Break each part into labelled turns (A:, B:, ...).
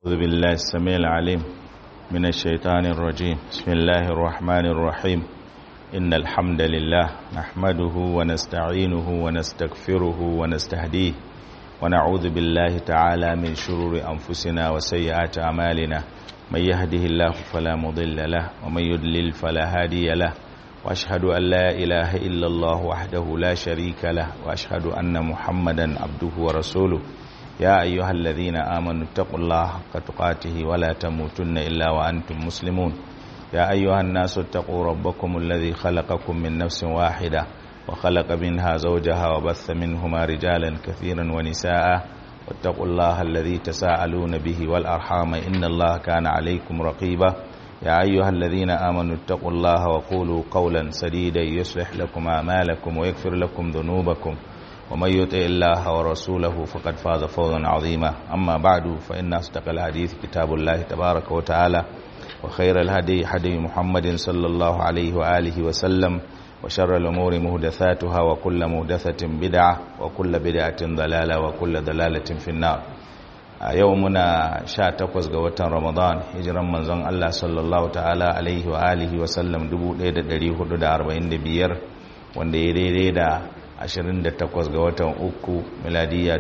A: أعوذ بالله السميع العليم من الشيطان الرجيم بسم الله الرحمن الرحيم إن الحمد لله نحمده ونستعينه ونستغفره ونستهديه ونعوذ بالله تعالى من شرور أنفسنا وسيئات أعمالنا من يهده الله فلا مضل له ومن يضلل فلا هادي له وأشهد أن لا إله إلا الله وحده لا شريك له وأشهد أن محمدا عبده ورسوله يا أيها الذين آمنوا اتقوا الله حق تقاته ولا تموتن إلا وأنتم مسلمون يا أيها الناس اتقوا ربكم الذي خلقكم من نفس واحدة وخلق منها زوجها وبث منهما رجالا كثيرا ونساء واتقوا الله الذي تساءلون به والأرحام إن الله كان عليكم رقيبا يا أيها الذين آمنوا اتقوا الله وقولوا قولا سديدا يصلح لكم أعمالكم ويغفر لكم ذنوبكم ومن يطع الله ورسوله فقد فاز فوزا عظيما أما بعد فإن أصدق الحديث كتاب الله تبارك وتعالى وخير الهدي هدي محمد صلى الله عليه وآله وسلم وشر الأمور مهدثاتها وكل مهدثة بدعة وكل بدعة ضلالة وكل ضلالة في النار يومنا sha takwas ga watan Ramadan hijiran manzon Allah sallallahu ta'ala alaihi wa alihi wa sallam 1445 wanda ya daidai da 28 ga watan uku miladiya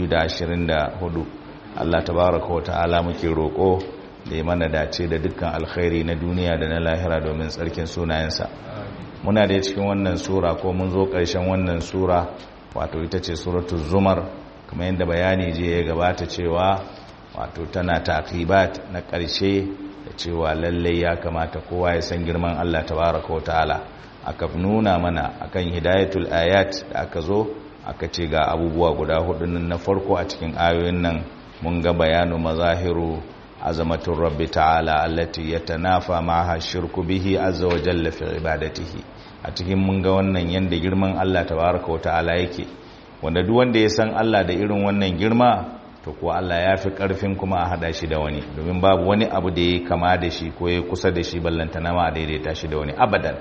A: 2024 Allah tabaraka wa ta'ala muke roƙo da ya mana dace da dukkan alkhairi na duniya da na lahira domin tsarkin sunayensa muna da cikin wannan sura ko mun zo ƙarshen wannan sura wato ita ce suratu zumar kuma yadda bayani je ya gabata cewa wato tana taqibat na ƙarshe da cewa lallai ya kamata kowa ya san girman Allah tabaraka wa ta'ala aka nuna mana akan hidayatul ayat da aka zo aka ce ga abubuwa guda hudu na farko a cikin ayoyin nan mun ga bayanu mazahiru azamatul rabbi ta'ala allati yatanafa ma'aha shirku bihi azza wa jalla fi ibadatihi a cikin mun ga wannan yanda girman Allah tabaraka wa ta'ala yake wanda duk wanda ya san Allah da irin wannan girma to kuwa Allah ya fi karfin kuma a hada shi da wani domin babu wani abu da ya kama da shi ko ya kusa da shi ballantana ma a daidaita shi da wani abadan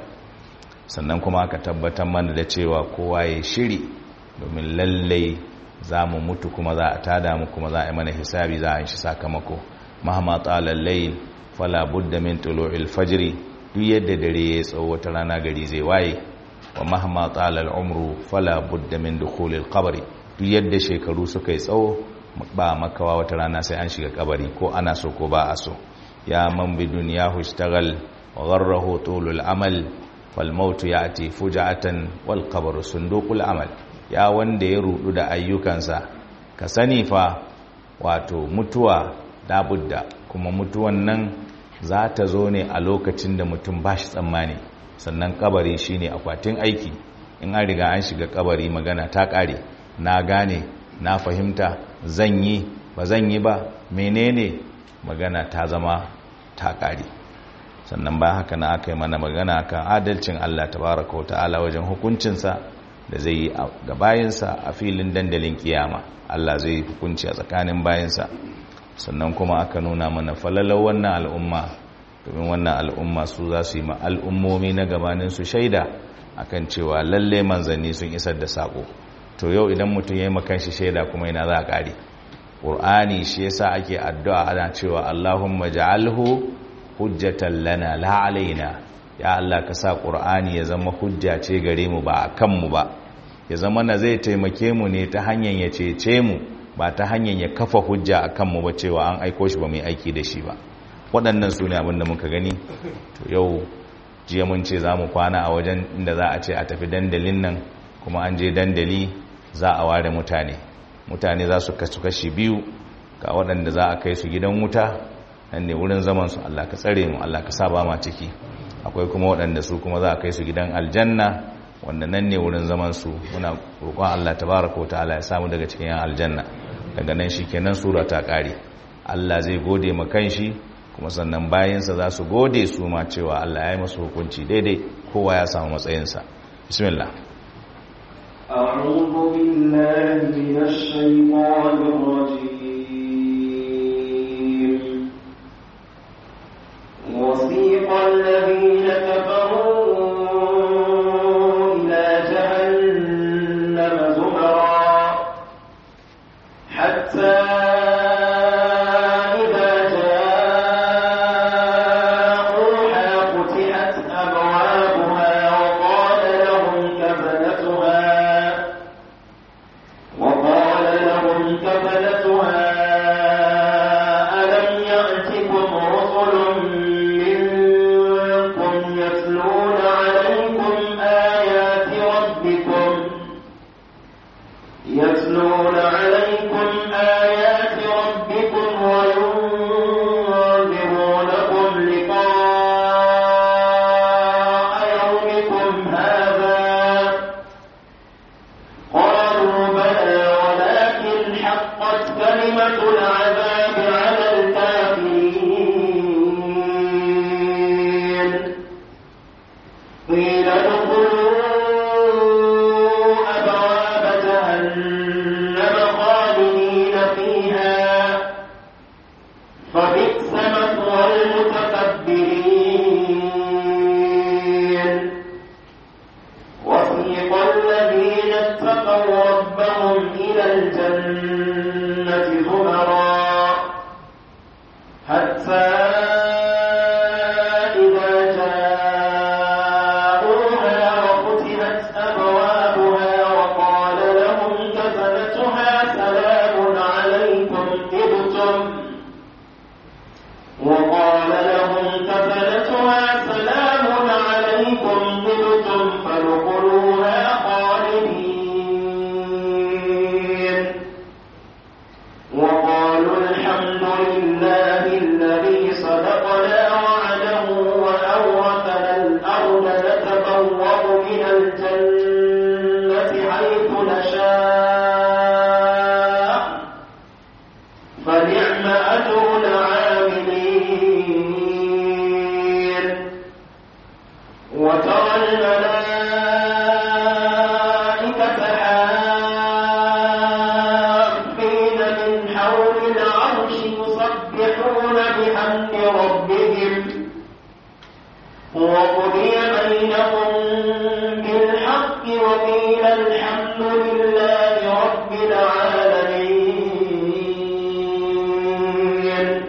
A: sannan kuma aka tabbatar mana da cewa kowa ya shiri domin lallai za mu mutu kuma za a tada mu kuma za a yi mana hisabi za a yi shi sakamako mahama tsalal layl fala budda min tulu'il fajri duk yadda dare ya tsawo wata rana gari zai waye wa mahama tsalal umru fala budda min dukhulil qabri duk yadda shekaru suka yi tsawo ba makawa wata rana sai an shiga kabari ko ana so ko ba a so ya man bi dunyahu ishtagal wa gharrahu tulul amal falmautu ya ati fuja'atan wal qabru sunduqul amal ya wanda ya rudu da ayyukansa ka sani fa wato mutuwa dabudda kuma mutuwan nan za ta zo ne a lokacin da mutum ba shi tsammani sannan kabari shine akwatin aiki in an riga an shiga kabari magana ta kare na gane na fahimta zan yi ba zan yi ba menene magana ta zama ta kare sannan ba haka na aka yi mana magana kan adalcin Allah tabaraka wa ta'ala wajen hukuncinsa da zai yi ga bayinsa a filin dandalin kiyama Allah zai yi hukunci a tsakanin bayinsa sannan kuma aka nuna mana falalar wannan al'umma domin wannan al'umma su za su yi ma al'ummomi na gabanin su shaida akan cewa lalle manzanni sun isar da sako to yau idan mutum ya yi makan shi shaida kuma yana za a ƙare ƙur'ani shi yasa ake addu'a ana cewa Allahumma ja'alhu hujjatan lana la alaina ya Allah ka sa qur'ani ya zama hujja ce gare mu ba akan mu ba ya zama na zai taimake mu ne ta hanyar ya cece mu ba ta hanyar ya kafa hujja akan mu ba cewa an aiko shi ba mai aiki da shi ba waɗannan su ne abin da muka gani to yau jiya mun ce za mu kwana a wajen inda za a ce a tafi dandalin nan kuma an je dandali za a ware mutane mutane za su kasu kashi biyu ga waɗanda za a kai su gidan wuta nan ne wurin zaman su Allah ka tsare mu Allah ka saba ma ciki akwai kuma waɗanda su kuma za a kai su gidan aljanna wanda nan ne wurin zaman su muna roƙon Allah tabaraka ta'ala ya samu daga cikin yan aljanna daga nan shikenan sura ta ƙare Allah zai gode ma kanshi kuma sannan bayansa za su gode su ma cewa Allah ya yi masu hukunci daidai kowa ya samu matsayinsa bismillah
B: أعوذ بالله من الشيطان الرجيم وسيق الذين كفروا إلى جهنم زمرا حتى إذا فبئس مثوى المتكبرين وسيق الذين اتقوا ربهم إلى الجنة زمرا حتى إذا جاءوها وفتحت أبوابها وقال لهم كفلتها سلام عليكم طبتم وقال لهم كفلتها سلام عليكم طبتم فادخلوها خالدين وقالوا الحمد لله الذي صدقنا وعده وأورثنا الأرض نتبوأ من الجنة حيث نشاء فنعم أجر العاملين وترى الملائكة حافين من حول العرش يسبحون بحمد ربهم وقضي بينهم بالحق وقيل الحمد لله رب العالمين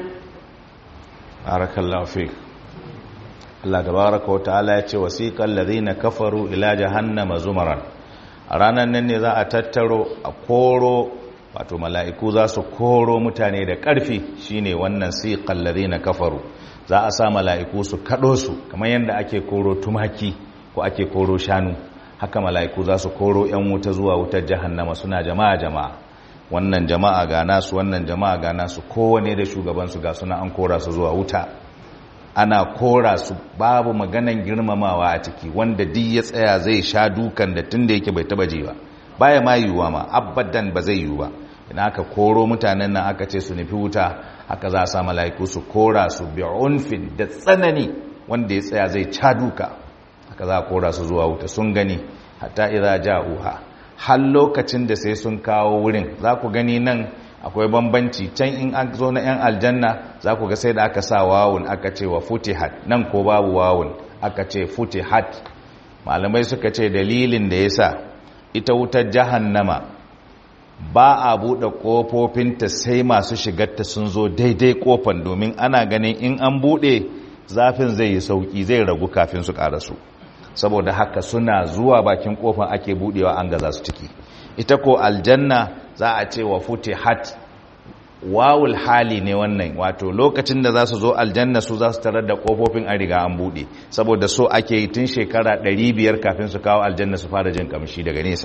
A: barakallahu fik Allah tabaraka wata'ala ya ce wasiqal ladhina kafaru ila jahannama zumaran a ranar nan ne za a tattaro a koro wato mala'iku za su koro mutane da ƙarfi shine wannan siqal ladhina kafaru za a sa mala'iku su kado su kamar yadda ake koro tumaki ko ake koro shanu haka mala'iku za su koro yan wuta zuwa wutar jahannama suna jama'a jama'a wannan jama'a ga nasu wannan jama'a ga nasu kowane da shugabansu ga suna an kora su zuwa wuta ana kora su babu maganan girmamawa a ciki wanda duk ya tsaya zai sha dukan da tun da yake bai taba ji ba baya ma yiwuwa ma abadan ba zai yiwu ba idan aka koro mutanen nan aka ce su nufi wuta haka za a sa mala'iku su kora su bi unfin da tsanani wanda ya tsaya zai ca duka haka za a kora su zuwa wuta sun gani hatta idza ja'uha har lokacin da sai sun kawo wurin za ku gani nan akwai bambanci can in an zo na 'yan aljanna za ku ga sai da aka sa wawun aka ce wa futihat nan ko babu wawun aka ce futihat malamai suka ce dalilin da ya sa ita wutar jahannama ba a buɗe ƙofofinta sai masu shigarta sun zo daidai ƙofan domin ana ganin in an buɗe zafin zai yi sauƙi zai ragu kafin su ƙarasu saboda haka suna zuwa bakin ƙofan ake buɗewa an gaza su ciki ita ko aljanna za a ce wa hat wawul hali ne wannan wato lokacin da za su zo aljanna su za su tarar da ƙofofin a riga an buɗe saboda so ake yi tun shekara 500 kafin su kawo aljanna su fara jin kamshi daga nesa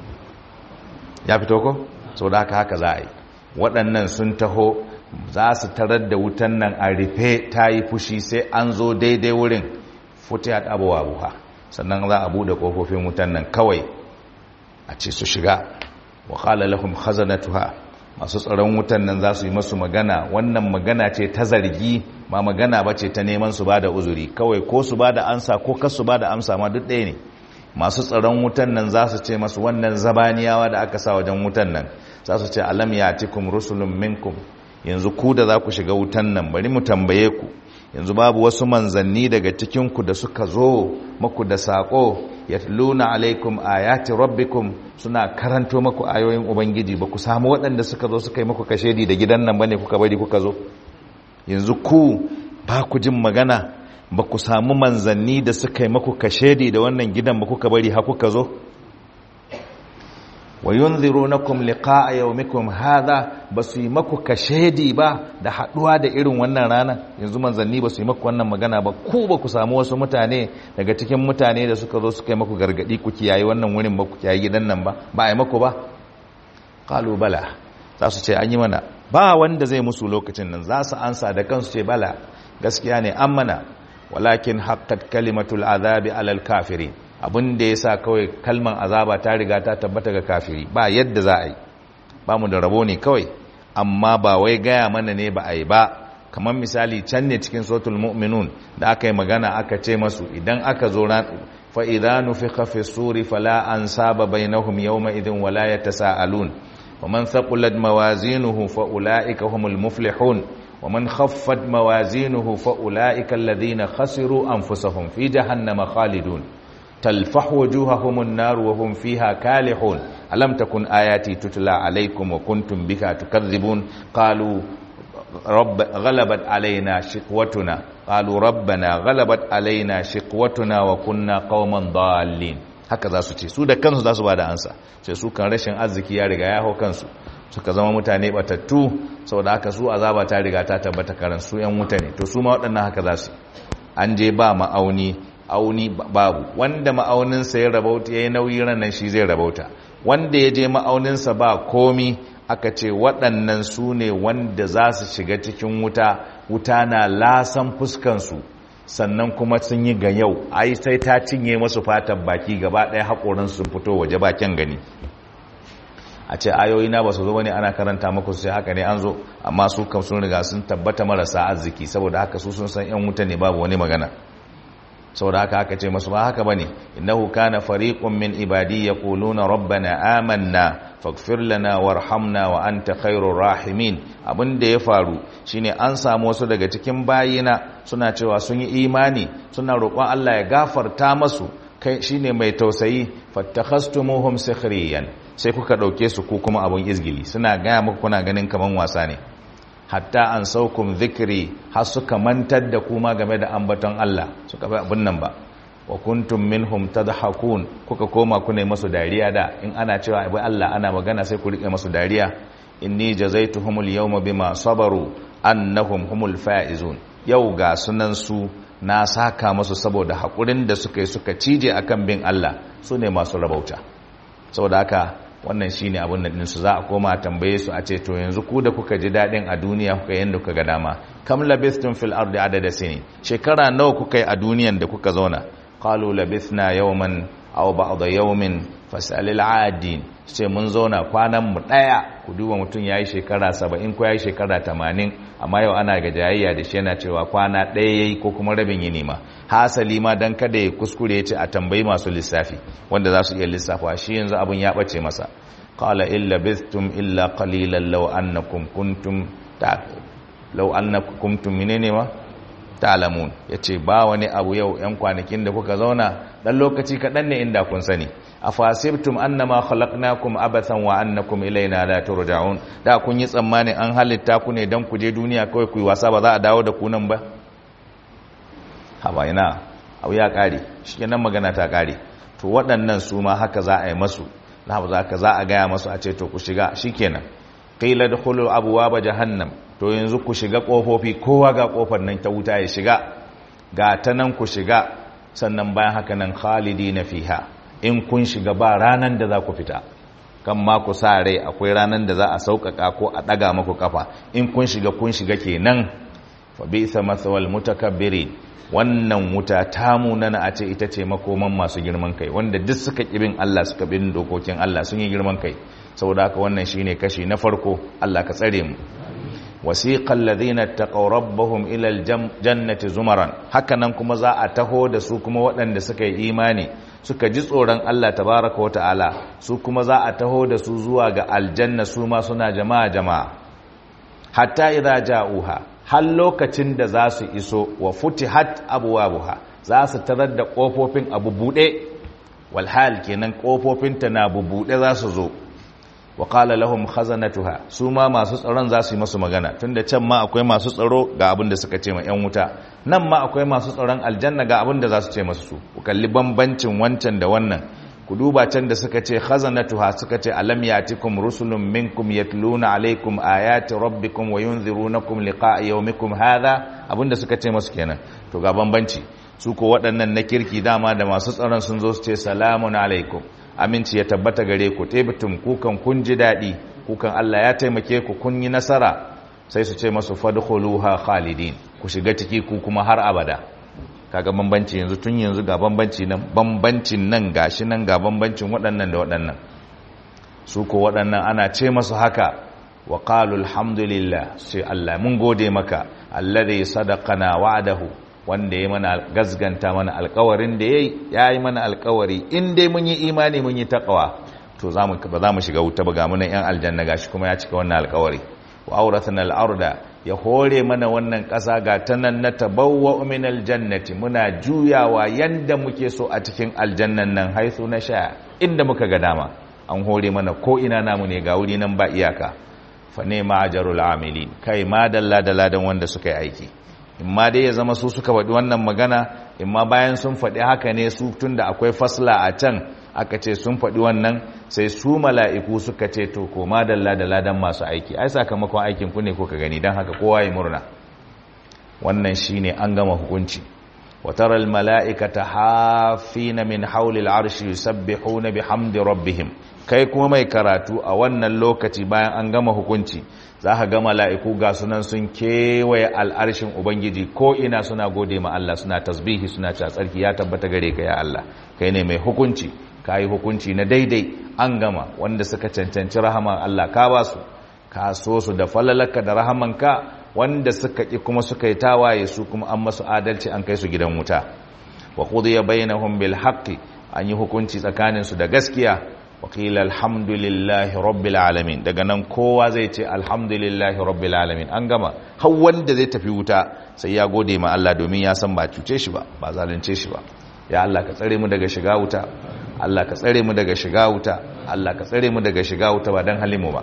A: ya fito ko sau da haka haka za a yi waɗannan sun taho za su tarar da wutan nan a rufe ta yi fushi sai an zo daidai wurin futiyat abuwa buha sannan za a buɗe ƙofofin wutan nan kawai a ce su shiga wa qala lahum khazanatuha masu tsaron wutan nan za su yi masu magana wannan magana ce ta zargi ma magana ba ce ta neman su bada uzuri kawai ko su bada ansa ko kar su bada amsa ma duk ɗaya ne masu tsaron wutan nan za su ce masu wannan zabaniyawa da aka sa wajen wutan nan za su ce alam yatikum rusulun minkum yanzu ku da za ku shiga wutan nan bari mu tambaye ku yanzu babu wasu manzanni daga cikinku da suka zo maku da saƙo yatluna alaikum ayati rabbikum suna karanto maku ayoyin ubangiji ba ku samu waɗanda suka zo suka yi maku kashedi da gidan nan bane kuka bari kuka zo yanzu ku ba ku jin magana ba ku samu manzanni da suka yi maku kashedi da wannan gidan ba kuka bari ha kuka zo wa yunzirunakum liqa'a yawmikum hadha basu yi maku kashedi ba da haduwa da irin wannan rana yanzu manzanni basu yi maku wannan magana ba ku ba ku samu wasu mutane daga cikin mutane da suka zo suka yi maku gargadi ku kiyaye wannan wurin ba ku kiyaye gidan nan ba ba ai maku ba qalu bala za su ce an yi mana ba wanda zai musu lokacin nan za su ansa da kansu ce bala gaskiya ne an mana walakin haqqat kalimatul azabi alal kafirin abin da ya sa kawai kalman azaba ta riga ta tabbata ga kafiri ba yadda za a yi ba mu da rabo ne kawai amma ba wai gaya mana ne ba a yi ba kamar misali can ne cikin sotul mu'minun da aka yi magana aka ce masu idan aka zo ran fa idza nufikha fi suri fala ansaba bainahum yawma idin wala yatasaalun wa man thaqulat mawazinuhu fa ulaika humul muflihun wa man khaffat mawazinuhu fa ulaika alladhina khasiru anfusahum fi jahannama khalidun talfahu wujuhahum an-nar wa hum fiha kalihun alam takun ayati tutla alaykum wa kuntum bika tukadhibun qalu رب غلبت علينا شقوتنا قالوا ربنا غلبت علينا شقوتنا وكنا قوما ضالين haka za su ce su da kansu za su ba da ansa sai su kan rashin arziki ya riga ya hau kansu suka zama mutane batattu saboda haka su azaba ta riga ta tabbata karan su yan mutane to su ma waɗannan haka za su an je ba ma'auni auni babu wanda ma'auninsa ya rabauta ya yi nauyi ranar shi zai rabauta wanda ya je ma'auninsa ba komi aka ce waɗannan su ne wanda za su shiga cikin wuta wuta na lasan fuskansu sannan kuma sun yi ga yau ai sai ta cinye masu fatan baki gaba ɗaya haƙorinsu sun fito waje bakin gani a ce ayoyi na ba su zo wani ana karanta maku sai haka ne an zo amma su kam sun riga sun tabbata marasa arziki saboda haka su sun san yan wuta ne babu wani magana saboda haka aka ce masu ba haka bane innahu kana fariqun min ibadi yaquluna rabbana amanna faghfir lana warhamna wa anta khairur rahimin abinda ya faru shine an samu wasu daga cikin bayina suna cewa sun yi imani suna roƙon Allah ya gafarta masu kai shine mai tausayi fattakhastumuhum sikhriyan sai kuka dauke su ku kuma abun izgili suna gaya muku kuna ganin kaman wasa ne hatta an saukum zikiri har suka mantar da kuma game da ambaton Allah suka bai abin nan ba wa kuntum minhum tadhakun kuka koma kuna masu dariya da in ana cewa bai Allah ana magana sai ku rike masu dariya inni jazaituhumul yawma bima sabaru annahum humul faizun yau ga sunan su na saka masu saboda hakurin da suka yi suka cije akan bin Allah su ne masu rabauta saboda haka wannan shine abin nan su za a koma tambaye su a ce to yanzu ku da kuka ji dadin a duniya kuka yanda kuka ga dama kam labithtum fil ardi adada sinin shekara nawa kuka yi a duniyan da kuka zauna qalu labithna yawman aw ba'da yawmin fas'alil adin sai mun zauna kwanan mu daya ku duba mutun yayi shekara 70 ko yayi shekara 80 amma yau ana ga jayayya da shi yana cewa kwana daya yayi ko kuma rabin yini ma hasali ma dan kada ya kuskure ya ce a tambayi masu lissafi wanda za su iya lissafa shi yanzu abun ya bace masa qala illa bithtum illa qalilan law annakum kuntum ta law annakum kuntum menene ma ta'lamun yace ba wani abu yau yan kwanakin da kuka zauna dan lokaci kadan ne inda kun sani afasibtum annama khalaqnakum abathan wa annakum ilaina la turja'un da kun yi tsammani an halitta ku ne dan ku je duniya kawai ku yi wasa ba za a dawo da ku nan ba haba ina abu ya kare shikenan magana ta kare to waɗannan su ma haka za a yi masu na za ka za a gaya masu a ce to ku shiga shikenan qila dkhulu abwaaba jahannam to yanzu ku shiga kofofi kowa ga kofar nan ta wuta ya shiga ga ta nan ku shiga sannan bayan haka nan khalidina fiha in kun shiga ba ranan da za ku fita kan ma ku sa rai akwai ranan da za a sauƙaƙa ko a ɗaga maku kafa in kun shiga kun shiga kenan fa bisa masawal mutakabbirin wannan wuta ta munana a ce ita ce makoman masu girman kai wanda duk suka ƙibin Allah suka bin dokokin Allah sun yi girman kai saboda haka wannan shine kashi na farko Allah ka tsare mu wasiqal ladina taqaw rabbahum ila aljannati zumaran hakanan kuma za a taho da su kuma waɗanda suka yi imani suka ji tsoron Allah tabaraka wata'ala su kuma za a taho da su zuwa ga aljanna su ma suna jama'a jama'a hatta idza ja'uha har lokacin da za su iso wa futihat abwabuha za su tarar da kofofin abu bude wal hal kenan kofofin ta na bubude za su zo wa qala lahum khazanatuha su ma masu tsaron za su yi masu magana tunda can ma akwai masu tsaro ga abin da suka ce ma yan wuta nan ma akwai masu tsaron aljanna ga abin da za su ce masu su ku kalli bambancin wancan da wannan ku duba can da suka ce khazanatuha suka ce alam yatikum rusulun minkum yatluna alaikum ayati rabbikum wa yunzirunakum liqa'a yawmikum hadha abinda suka ce masu kenan to ga bambanci su ko waɗannan na kirki dama da masu tsaron sun zo su ce salamun alaikum aminci ya tabbata gare ku tebitum kukan kun ji daɗi kukan Allah ya taimake ku kun yi nasara sai su ce masu fadkhuluha khalidin ku shiga ciki ku kuma har abada kaga bambanci yanzu tun yanzu ga bambanci nan bambancin nan gashi nan ga bambancin waɗannan da waɗannan su ko waɗannan ana ce masu haka wa qalu alhamdulillah sai Allah mun gode maka alladhi sadaqana wa'dahu wanda ya mana gazganta mana alkawarin da ya yi mana alkawari in dai mun yi imani mun yi taqwa to ba za mu shiga wuta ba ga munan yan aljanna gashi kuma ya cika wannan alkawari wa auratana al-arda ya hore mana wannan ƙasa ga ta nan na tabawwa min aljannati muna juyawa yanda muke so a cikin aljannan nan haithu na sha inda muka ga dama an hore mana ko ina namu ne ga wuri nan ba iyaka fa ne ma'ajarul amilin kai ma dalla da ladan wanda suka yi aiki imma dai ya zama su suka faɗi wannan magana imma bayan sun faɗi haka ne su tunda akwai fasla a can aka ce sun faɗi wannan sai su mala'iku suka ce to ko ma dalla da ladan masu aiki ai sakamakon aikin ku ne ko ka gani don haka kowa ya murna wannan shine an gama hukunci وترى الملائكة حافين من حول العرش يسبحون بحمد ربهم kai kuma mai karatu a wannan lokaci bayan an gama hukunci za ka ga mala'iku ga sunan sun kewaye al'arshin ubangiji ko ina suna gode ma Allah suna tasbihi suna cewa tsarki ya tabbata gare ka ya Allah kai ne mai hukunci ka yi hukunci na daidai an gama wanda suka cancanci rahaman Allah ka ba su ka so su da falalaka da rahamanka wanda suka ƙi kuma suka yi tawaye su kuma an masu adalci an kai su gidan wuta wa qudiya bainahum bil haqqi an yi hukunci tsakanin su da gaskiya wa qila alhamdulillahi rabbil alamin daga nan kowa zai ce alhamdulillahi rabbil alamin an gama har wanda zai tafi wuta sai ya gode ma Allah domin ya san ba cuce shi ba ba zalunce shi ba ya Allah ka tsare mu daga shiga wuta Allah ka tsare mu daga shiga wuta Allah ka tsare mu daga shiga wuta ba dan halimu ba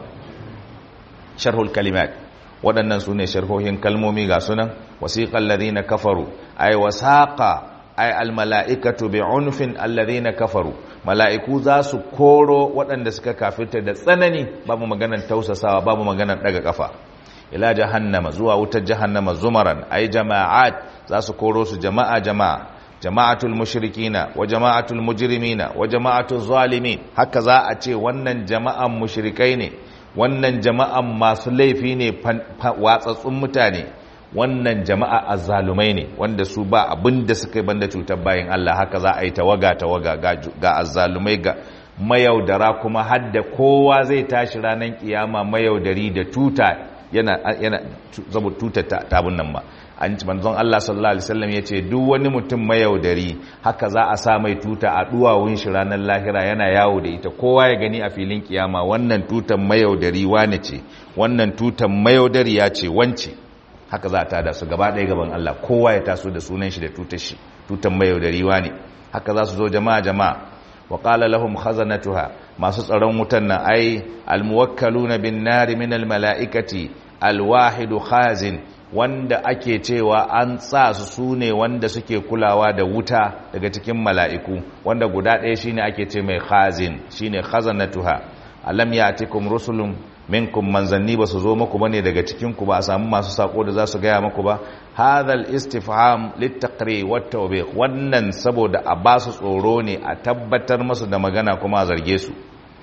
A: sharhul kalimat waɗannan su ne sharhohin kalmomi ga sunan wasiƙan ladina kafaru ay wasaqa ay almala'ikatu bi'unfin alladhina kafaru mala'iku za su koro waɗanda suka kafirta da tsanani babu maganar tausasawa babu maganar daga kafa ila jahannama zuwa wutar jahannama zumaran ay jama'at za su koro su jama'a jama'a jama'atul mushrikina wa jama'atul mujrimina wa jama'atul zalimin haka za a ce wannan jama'an mushrikai ne wannan jama'an masu laifi ne watsatsun mutane wannan jama'a azzalumai ne wanda su ba abin da suka yi banda cutar bayan Allah haka za a yi tawaga tawaga ga azzalumai ga mayaudara kuma hadda kowa zai tashi ranar kiyama mayaudari da tuta yana yana zabo tuta tabun nan ba an ci manzon Allah sallallahu alaihi wasallam yace duk wani mutum mayaudari haka za a sa mai tuta a duwawun shi ranar lahira yana yawo da ita kowa ya gani a filin kiyama wannan tutan mayaudari wane ce wannan tutan mayaudari ya ce wance haka za a tada su gaba ɗaya gaban Allah kowa ya taso da sunan shi da tutar shi tutan mayaudari wane haka za su zo jama'a jama'a wa qala lahum khazanatuha masu tsaron wutan nan ai almuwakkaluna bin nari min almalaikati alwahidu khazin wanda ake cewa an sa su su ne wanda suke kulawa da wuta daga cikin mala'iku wanda guda ɗaya shine ake ce mai khazin shine khazanatuha alam yatikum rusulun minkum manzanni ba su zo muku bane daga cikin ku ba a samu masu sako da za su gaya muku ba hadhal istifham littaqri wat tawbih wannan saboda a ba su tsoro ne a tabbatar masu da magana kuma a zarge su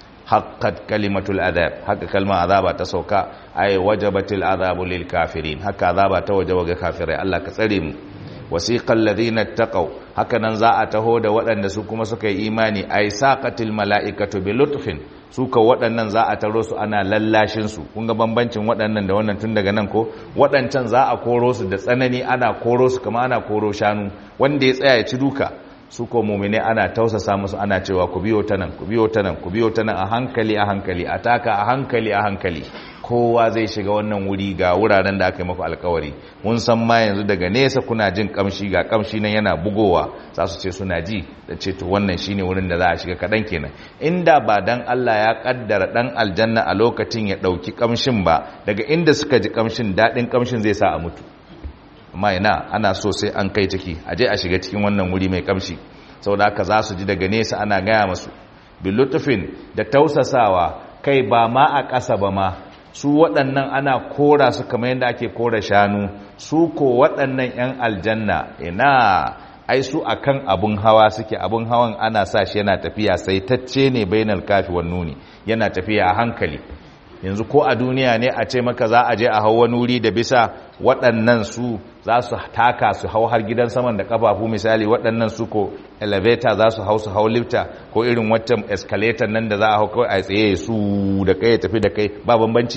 A: haqqat kalimatul adab haka kalma azaba ta sauka ay wajabatil azabu lil kafirin haka azaba ta wajaba ga kafirai Allah ka tsare mu wasiqal ladina taqaw haka nan za a taho da waɗanda su kuma suka yi imani ay saqatil malaikatu bi lutfin su ka waɗannan za a taro su ana lallashin su kun ga bambancin waɗannan da wannan tun daga nan ko waɗancan za a koro su da tsanani ana koro su kama ana koro shanu wanda ya tsaya ya ci duka su ko mumine ana tausasa musu ana cewa ku biyo ta nan ku biyo ta nan ku biyo ta nan a hankali a hankali a taka a hankali a hankali kowa zai shiga wannan wuri ga wuraren da aka yi maku alkawari mun san ma yanzu daga nesa kuna jin kamshi ga kamshi nan yana bugowa za su ce suna ji da ce to wannan shine wurin da za a shiga kaɗan kenan inda ba dan Allah ya kaddara dan aljanna a lokacin ya ɗauki kamshin ba daga inda suka ji kamshin daɗin kamshin zai sa a mutu amma ina ana so sai an kai ciki a je a shiga cikin wannan wuri mai kamshi saboda haka za su ji daga nesa ana gaya masu bilutufin da tausasawa kai ba ma a ƙasa ba ma su waɗannan ana kora su kamar yadda ake kora shanu su ko waɗannan 'yan aljanna ina ai su akan abun hawa suke abun hawan ana sa shi yana tafiya sai tacce ne bainal kafi wan nuni yana tafiya a hankali yanzu ko a duniya ne a ce maka za a je a hau wani wuri da bisa waɗannan su za su taka su hau har gidan saman da kafafu misali waɗannan su ko elevator za su hau su hau lifta ko irin wata escalator nan da za a hau kawai a tsaye su da kai ya tafi da kai ba bambanci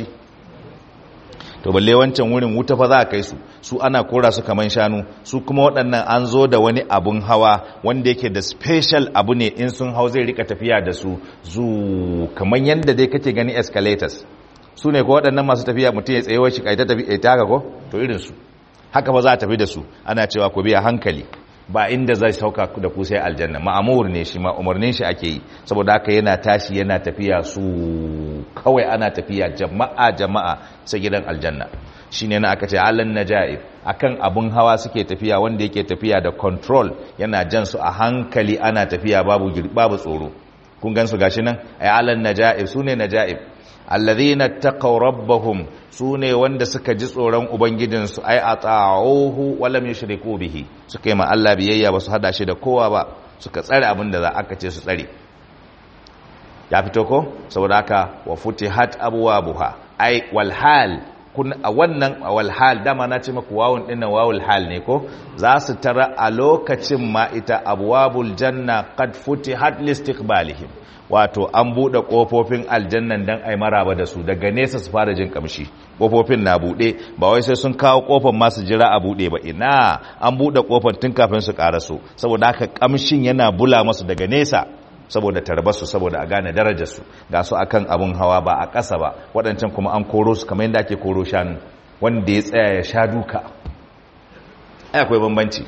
A: to balle wancan wurin wuta fa za a kai su su ana kora su kaman shanu su kuma waɗannan an zo da wani abun hawa wanda yake da special abu ne in sun hau zai rika tafiya da su zu kaman yadda dai kake gani escalators su ne ko waɗannan masu tafiya mutum ya tsaye shi kaita tafi ta haka ko to irin su haka ba za a tafi da su ana cewa ku biya hankali ba inda zai sauka da ku sai aljanna ma'amur ne shi ma umarnin shi ake yi saboda haka yana tashi yana tafiya su kawai ana tafiya jama'a jama'a sai gidan aljanna shine na aka ce alan najaib akan abun hawa suke tafiya wanda yake tafiya da control yana jan su a hankali ana tafiya babu babu tsoro kun gan su gashi nan ay alan najaib sune najaib alladhina taqaw rabbahum sune wanda suka ji tsoron ubangijinsu ay ata'uhu wa lam yushriku bihi suka yi ma Allah biyayya ba su hada shi da kowa ba suka tsare abin da za aka ce su tsare ya fito ko saboda haka wa futihat abwabuha ay wal hal kun a wannan wal hal dama na ce maku wawun dinnan wawul hal ne ko za su tara a lokacin ma ita abwabul janna qad futihat listiqbalihim wato an bude kofofin aljannan dan ai maraba da su daga nesa su fara jin kamshi kofofin na bude ba wai sai sun kawo kofar ma su jira a bude ba ina an bude kofar tun kafin su karaso saboda haka kamshin yana bula masu daga nesa saboda tarbarsu saboda a gane darajarsu ga su akan abun hawa ba a ƙasa ba waɗancan kuma an koro su kamar yadda ake koro shanu wanda ya tsaya ya sha duka ai akwai bambanci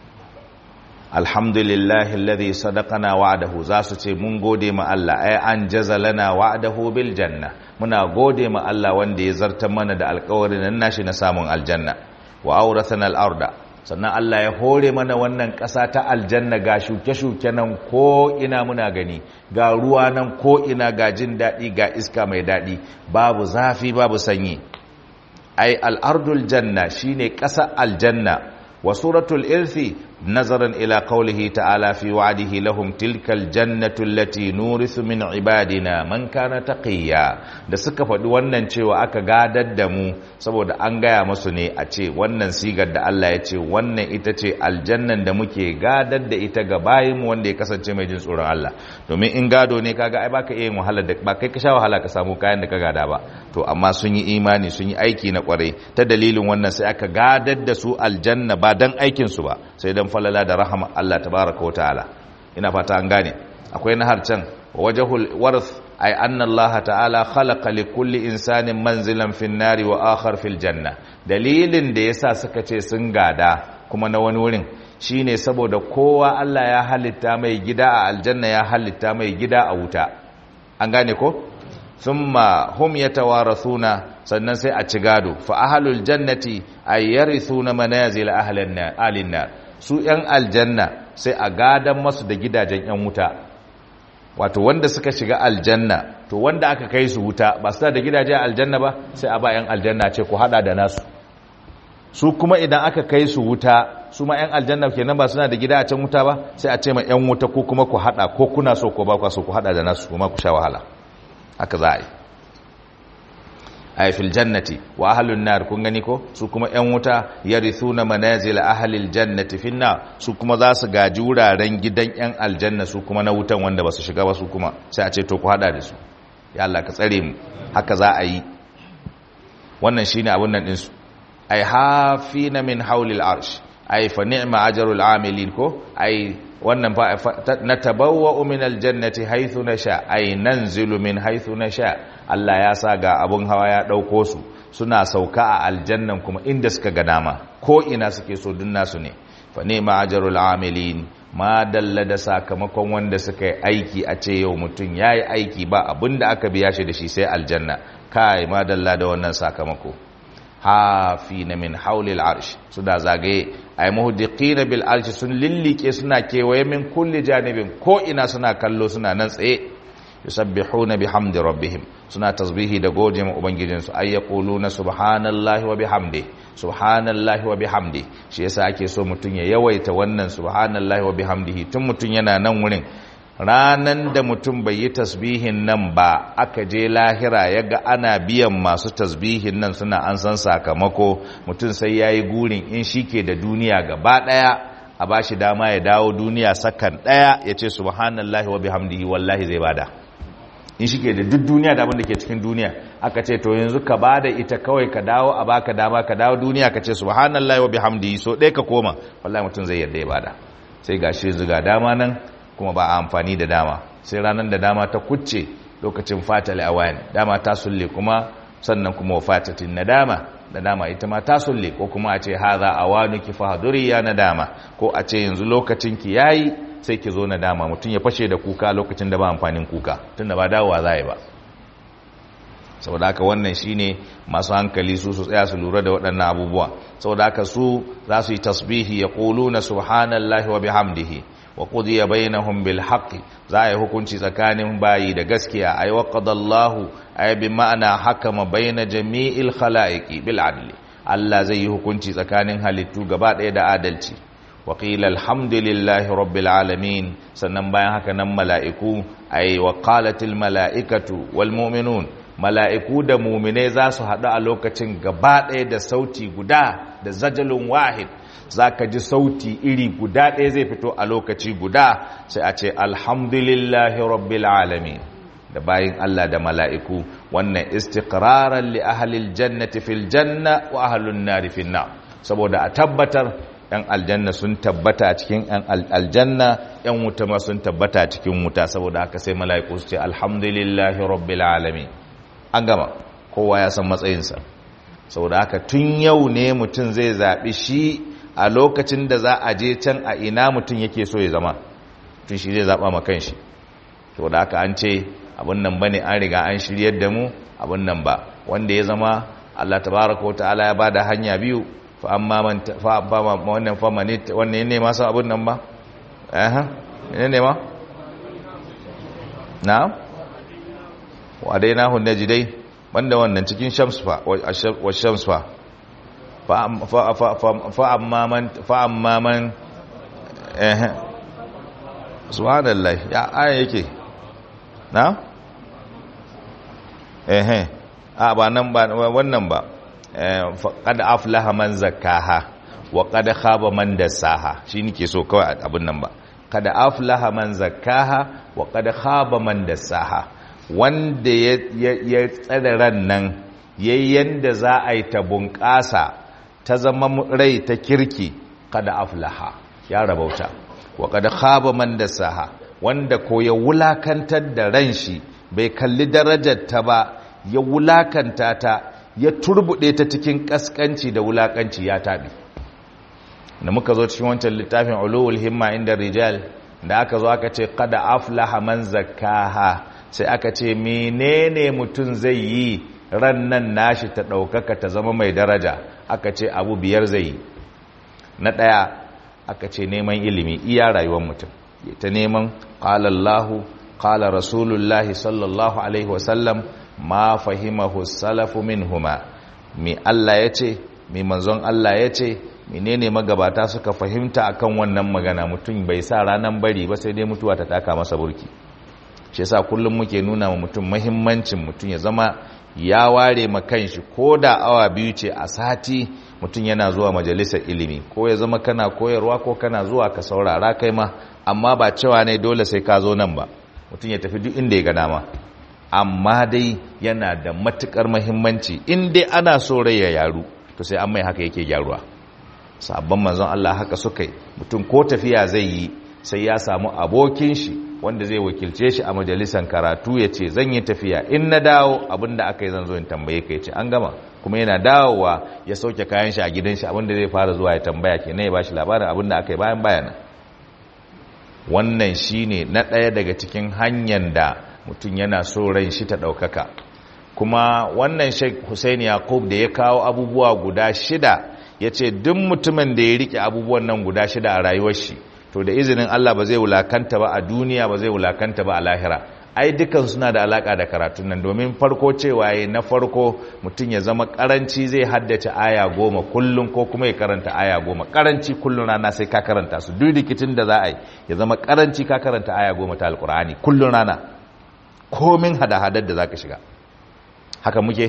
A: alhamdulillahi alladhi sadaqana wa'dahu za su ce mun gode ma Allah ai an jazalana wa'dahu bil janna muna gode ma Allah wanda ya zartar mana da alƙawarin nan nashi na samun aljanna wa awrathana al-arda sannan Allah ya hore mana wannan ƙasa ta aljanna ga shuke-shuke nan ko ina muna gani ga ruwa nan ko ina ga jin daɗi ga iska mai daɗi babu zafi babu sanyi ai al'ardul janna shine ƙasa aljanna wa suratul irthi nazaran ila qawlihi ta'ala fi wa'dihi lahum tilkal jannatu allati nurithu min ibadina man kana taqiya da suka faɗi wannan cewa aka gadar da mu saboda an gaya musu ne a ce wannan sigar da Allah ya ce wannan ita ce aljannan da muke gadar da ita ga bayin mu wanda ya kasance mai jin tsoron Allah domin in gado ne kaga ai baka iya yin wahala da ba kai ka sha wahala ka samu kayan da ka gada ba to amma sun yi imani sun yi aiki na kwarai ta dalilin wannan sai aka gadar da su aljanna ba dan aikin su ba sai dan falala da rahama Allah tabaraka wa ta'ala ina fata an gane akwai na harcan wajhul warth ay anna Allah ta'ala khalaqa li kulli insanin manzilan fin nari wa akhar fil janna dalilin da yasa suka ce sun gada kuma na wani wurin shine saboda kowa Allah ya halitta mai gida a aljanna ya halitta mai gida a wuta an gane ko thumma hum yatawarathuna sannan sai a ci gado fa ahlul jannati ay yarithuna manazil ahlan nar su yan aljanna sai a gadan masu da gidajen yan wuta wato wanda suka shiga aljanna to wanda aka kai su wuta ba su da gidajen aljanna ba sai a ba yan aljanna ce ku hada da nasu su kuma idan aka kai su wuta su ma yan aljanna kenan ba suna da gida a can wuta ba sai a ce ma yan wuta ko kuma ku hada ko kuna so ko ba ku so ku hada da nasu kuma ku sha wahala haka za a yi ay fil jannati wa ahlun nar kun gani ko su kuma yan wuta yarithuna manazil ahlil jannati fin nar su kuma za su gaji wuraren gidan yan aljanna su kuma na wutan wanda basu shiga ba su kuma sai a ce to ku hada da su ya Allah ka tsare mu haka za a yi wannan shine abun nan din su ay hafina min hawlil arsh ay fa ni'ma ajrul amilin ko ay wannan fa natabawwa min aljannati haythu nasha ay nanzilu min haythu nasha Allah ya sa ga abun hawa ya ɗauko su suna sauka a aljannan kuma inda suka ga dama ko ina suke so dun nasu ne fa ne ma'ajarul amilin ma dalla da sakamakon wanda suka yi aiki a ce yau mutum ya yi aiki ba abin da aka biya shi da shi sai aljanna kai ma dalla da wannan sakamako hafi na min haulil arsh su da zagaye ay muhdiqina bil arsh sun lillike suna kewaye min kulli janibin ko ina suna kallo suna nan tsaye yusabbihuna bihamdi rabbihim suna tasbihi da gode ma ubangijinsu ay yaquluna subhanallahi wa bihamdi subhanallahi wa bihamdi shi yasa ake so mutun ya yawaita wannan subhanallahi wa bihamdihi tun mutun yana nan wurin ranan da mutum bai yi tasbihin nan ba aka je lahira ya ga ana biyan masu tasbihin nan suna an san sakamako mutum sai ya yi gurin in shi ke da duniya gaba ɗaya a ba shi dama ya dawo duniya sakan ɗaya ya ce subhanallahi wa bihamdihi wallahi zai bada in shi ke da duk duniya da abin da ke cikin duniya aka ce to yanzu ka bada ita kawai ka dawo a baka dama ka dawo duniya ka ce subhanallahi wa bihamdihi so ɗaya ka koma wallahi mutum zai yarda ya bada sai gashi zuga dama nan kuma ba a amfani da dama sai ranar da dama ta kucce lokacin fatal awayan dama ta sulle kuma sannan kuma wafatatin nadama nadama ita ma ta sulle ko kuma a ce haza awanuki fahduri ya nadama ko a ce yanzu lokacin ki yayi sai ki zo nadama mutum ya fashe da kuka lokacin da ba amfanin kuka tunda ba dawowa za yi ba saboda haka wannan shine masu hankali su su tsaya su lura da waɗannan abubuwa saboda haka su za su yi tasbihi ya na subhanallahi wa bihamdihi wa qudiya bainahum bil haqqi za a yi hukunci tsakanin bayi da gaskiya ay wa qadallahu ay bi ma'ana hakama baina jami'il khalaiqi bil adli Allah zai yi hukunci tsakanin halittu gaba ɗaya da adalci wa qila alhamdulillahi rabbil alamin sannan bayan haka nan mala'iku ay wa qalatil mala'ikatu wal mu'minun mala'iku da muminai za su haɗu a lokacin gaba ɗaya da sauti guda da zajalun wahid za ka ji sauti iri guda ɗaya zai fito a lokaci guda sai a ce alhamdulillahi rabbil alamin da bayin Allah da mala'iku wannan istiqraran li ahlil jannati fil janna wa ahlun nari fil nar saboda a tabbatar yan aljanna sun tabbata a cikin yan aljanna yan wuta ma sun tabbata a cikin wuta saboda haka sai mala'iku su ce alhamdulillahi rabbil alamin an gama kowa ya san matsayinsa saboda haka tun yau ne mutum zai zaɓi shi a lokacin da za a je can a ina mutum yake so ya zama tun shi zai zaɓa makan shi saboda haka an ce abin nan bane an riga an shiryar da mu abin nan ba wanda ya zama Allah tabaraka wa ta'ala ya bada hanya biyu fa amma man fa wannan fa man wannan ne ma sa abin nan ba eh ne ne ma na'am wa dai na hunne jidai banda wannan cikin shams fa wa shams fa fa amma man fa amma man eh subhanallah ya aya yake na eh a ba nan ba wannan ba qad aflaha man zakkaha wa qad khaba man dassaha shi nake so kawai abin nan ba qad aflaha man zakkaha wa qad khaba man dassaha wanda ya tsada ran nan yayin da za a yi ta bunƙasa ta zama rai ta kirki kada aflaha ya rabauta wa kada khaba man dasaha wanda ko ya wulakantar da ran shi bai kalli darajar ta ba ya wulakanta ta ya turbude ta cikin kaskanci da wulakanci ya tabi da muka zo cikin wancan littafin ulul himma inda rijal da aka zo aka ce kada aflaha man zakkaha sai aka ce menene mutum zai yi ran nan nashi ta ɗaukaka ta zama mai daraja aka ce abu biyar zai yi na ɗaya aka ce neman ilimi iya rayuwar mutum ta neman ƙalallahu ƙala rasulullahi sallallahu alaihi wasallam ma fahimahu salafu min huma mi Allah ya ce mi manzon Allah ya ce menene magabata suka fahimta akan wannan magana mutum bai sa ranar bari ba sai dai mutuwa ta taka masa burki shi yasa kullum muke nuna wa mutum mahimmancin mutum ya zama ya ware ma kanshi ko da awa biyu ce a sati mutum yana zuwa majalisar ilimi ko ya zama kana koyarwa ko kana zuwa ka saurara kai ma amma ba cewa ne dole sai ka zo nan ba mutum ya tafi duk inda ya ga dama amma dai yana da matukar mahimmanci in dai ana so rai ya yaru to sai an mai haka yake gyaruwa sabon manzon Allah haka suka yi mutum ko tafiya zai yi sai ya samu abokin shi wanda zai wakilce shi a majalisar karatu ya ce zan yi tafiya in na dawo abinda aka yi zan zo in tambaye ka ya ce an gama kuma yana dawowa ya sauke kayan shi a gidan shi abinda zai fara zuwa ya tambaya ke na ya bashi labarin abinda aka yi bayan bayanan wannan shine na ɗaya daga cikin hanyar da mutum yana so ran shi ta ɗaukaka kuma wannan sheikh hussein yakub da ya kawo abubuwa guda shida ya ce duk mutumin da ya riƙe abubuwan nan guda shida a rayuwar shi to da izinin Allah ba zai wulakanta ba a duniya ba zai wulakanta ba a lahira ai dukan suna da alaka da karatun nan domin farko cewa yayi na farko mutum ya zama karanci zai haddace aya goma kullum ko kuma ya karanta aya goma karanci kullum rana sai ka karanta su duk rikicin da za a yi ya zama karanci ka karanta aya goma ta alkur'ani kullum rana komin hada-hadar da za ka shiga haka muke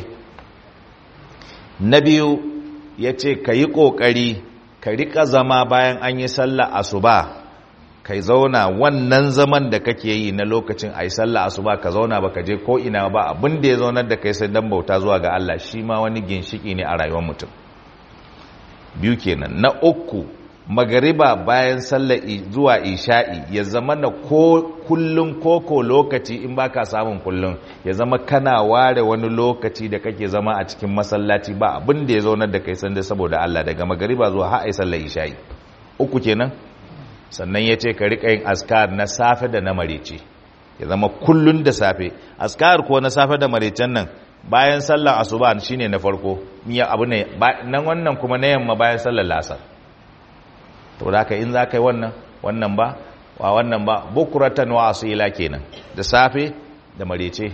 A: na biyu ya ce ka yi ƙoƙari ka riƙa zama bayan an yi sallah asuba kai zauna wannan zaman da kake yi na lokacin a yi sallah asuba ka zauna ba ka je ko ina ba abin da ya zaunar da kai sai dan bauta zuwa ga Allah shi ma wani ginshiki ne a rayuwar mutum biyu kenan na uku magariba bayan sallar zuwa isha'i ya zama na ko kullum koko lokaci in baka samun kullum ya zama kana ware wani lokaci da kake zama a cikin masallaci ba abin da ya zaunar da kai sanda saboda Allah daga magariba zuwa har ai sallar isha'i uku kenan sannan ya ce ka riƙa yin askar na safe da na marece ya zama kullun da safe askar ko na safe da marecen nan bayan sallar asuba shine na farko miya abu ne nan wannan kuma na yamma bayan sallar lasar to da ka in za ka yi wannan wannan ba wa wannan ba bukuratan wa asila kenan da safe da marece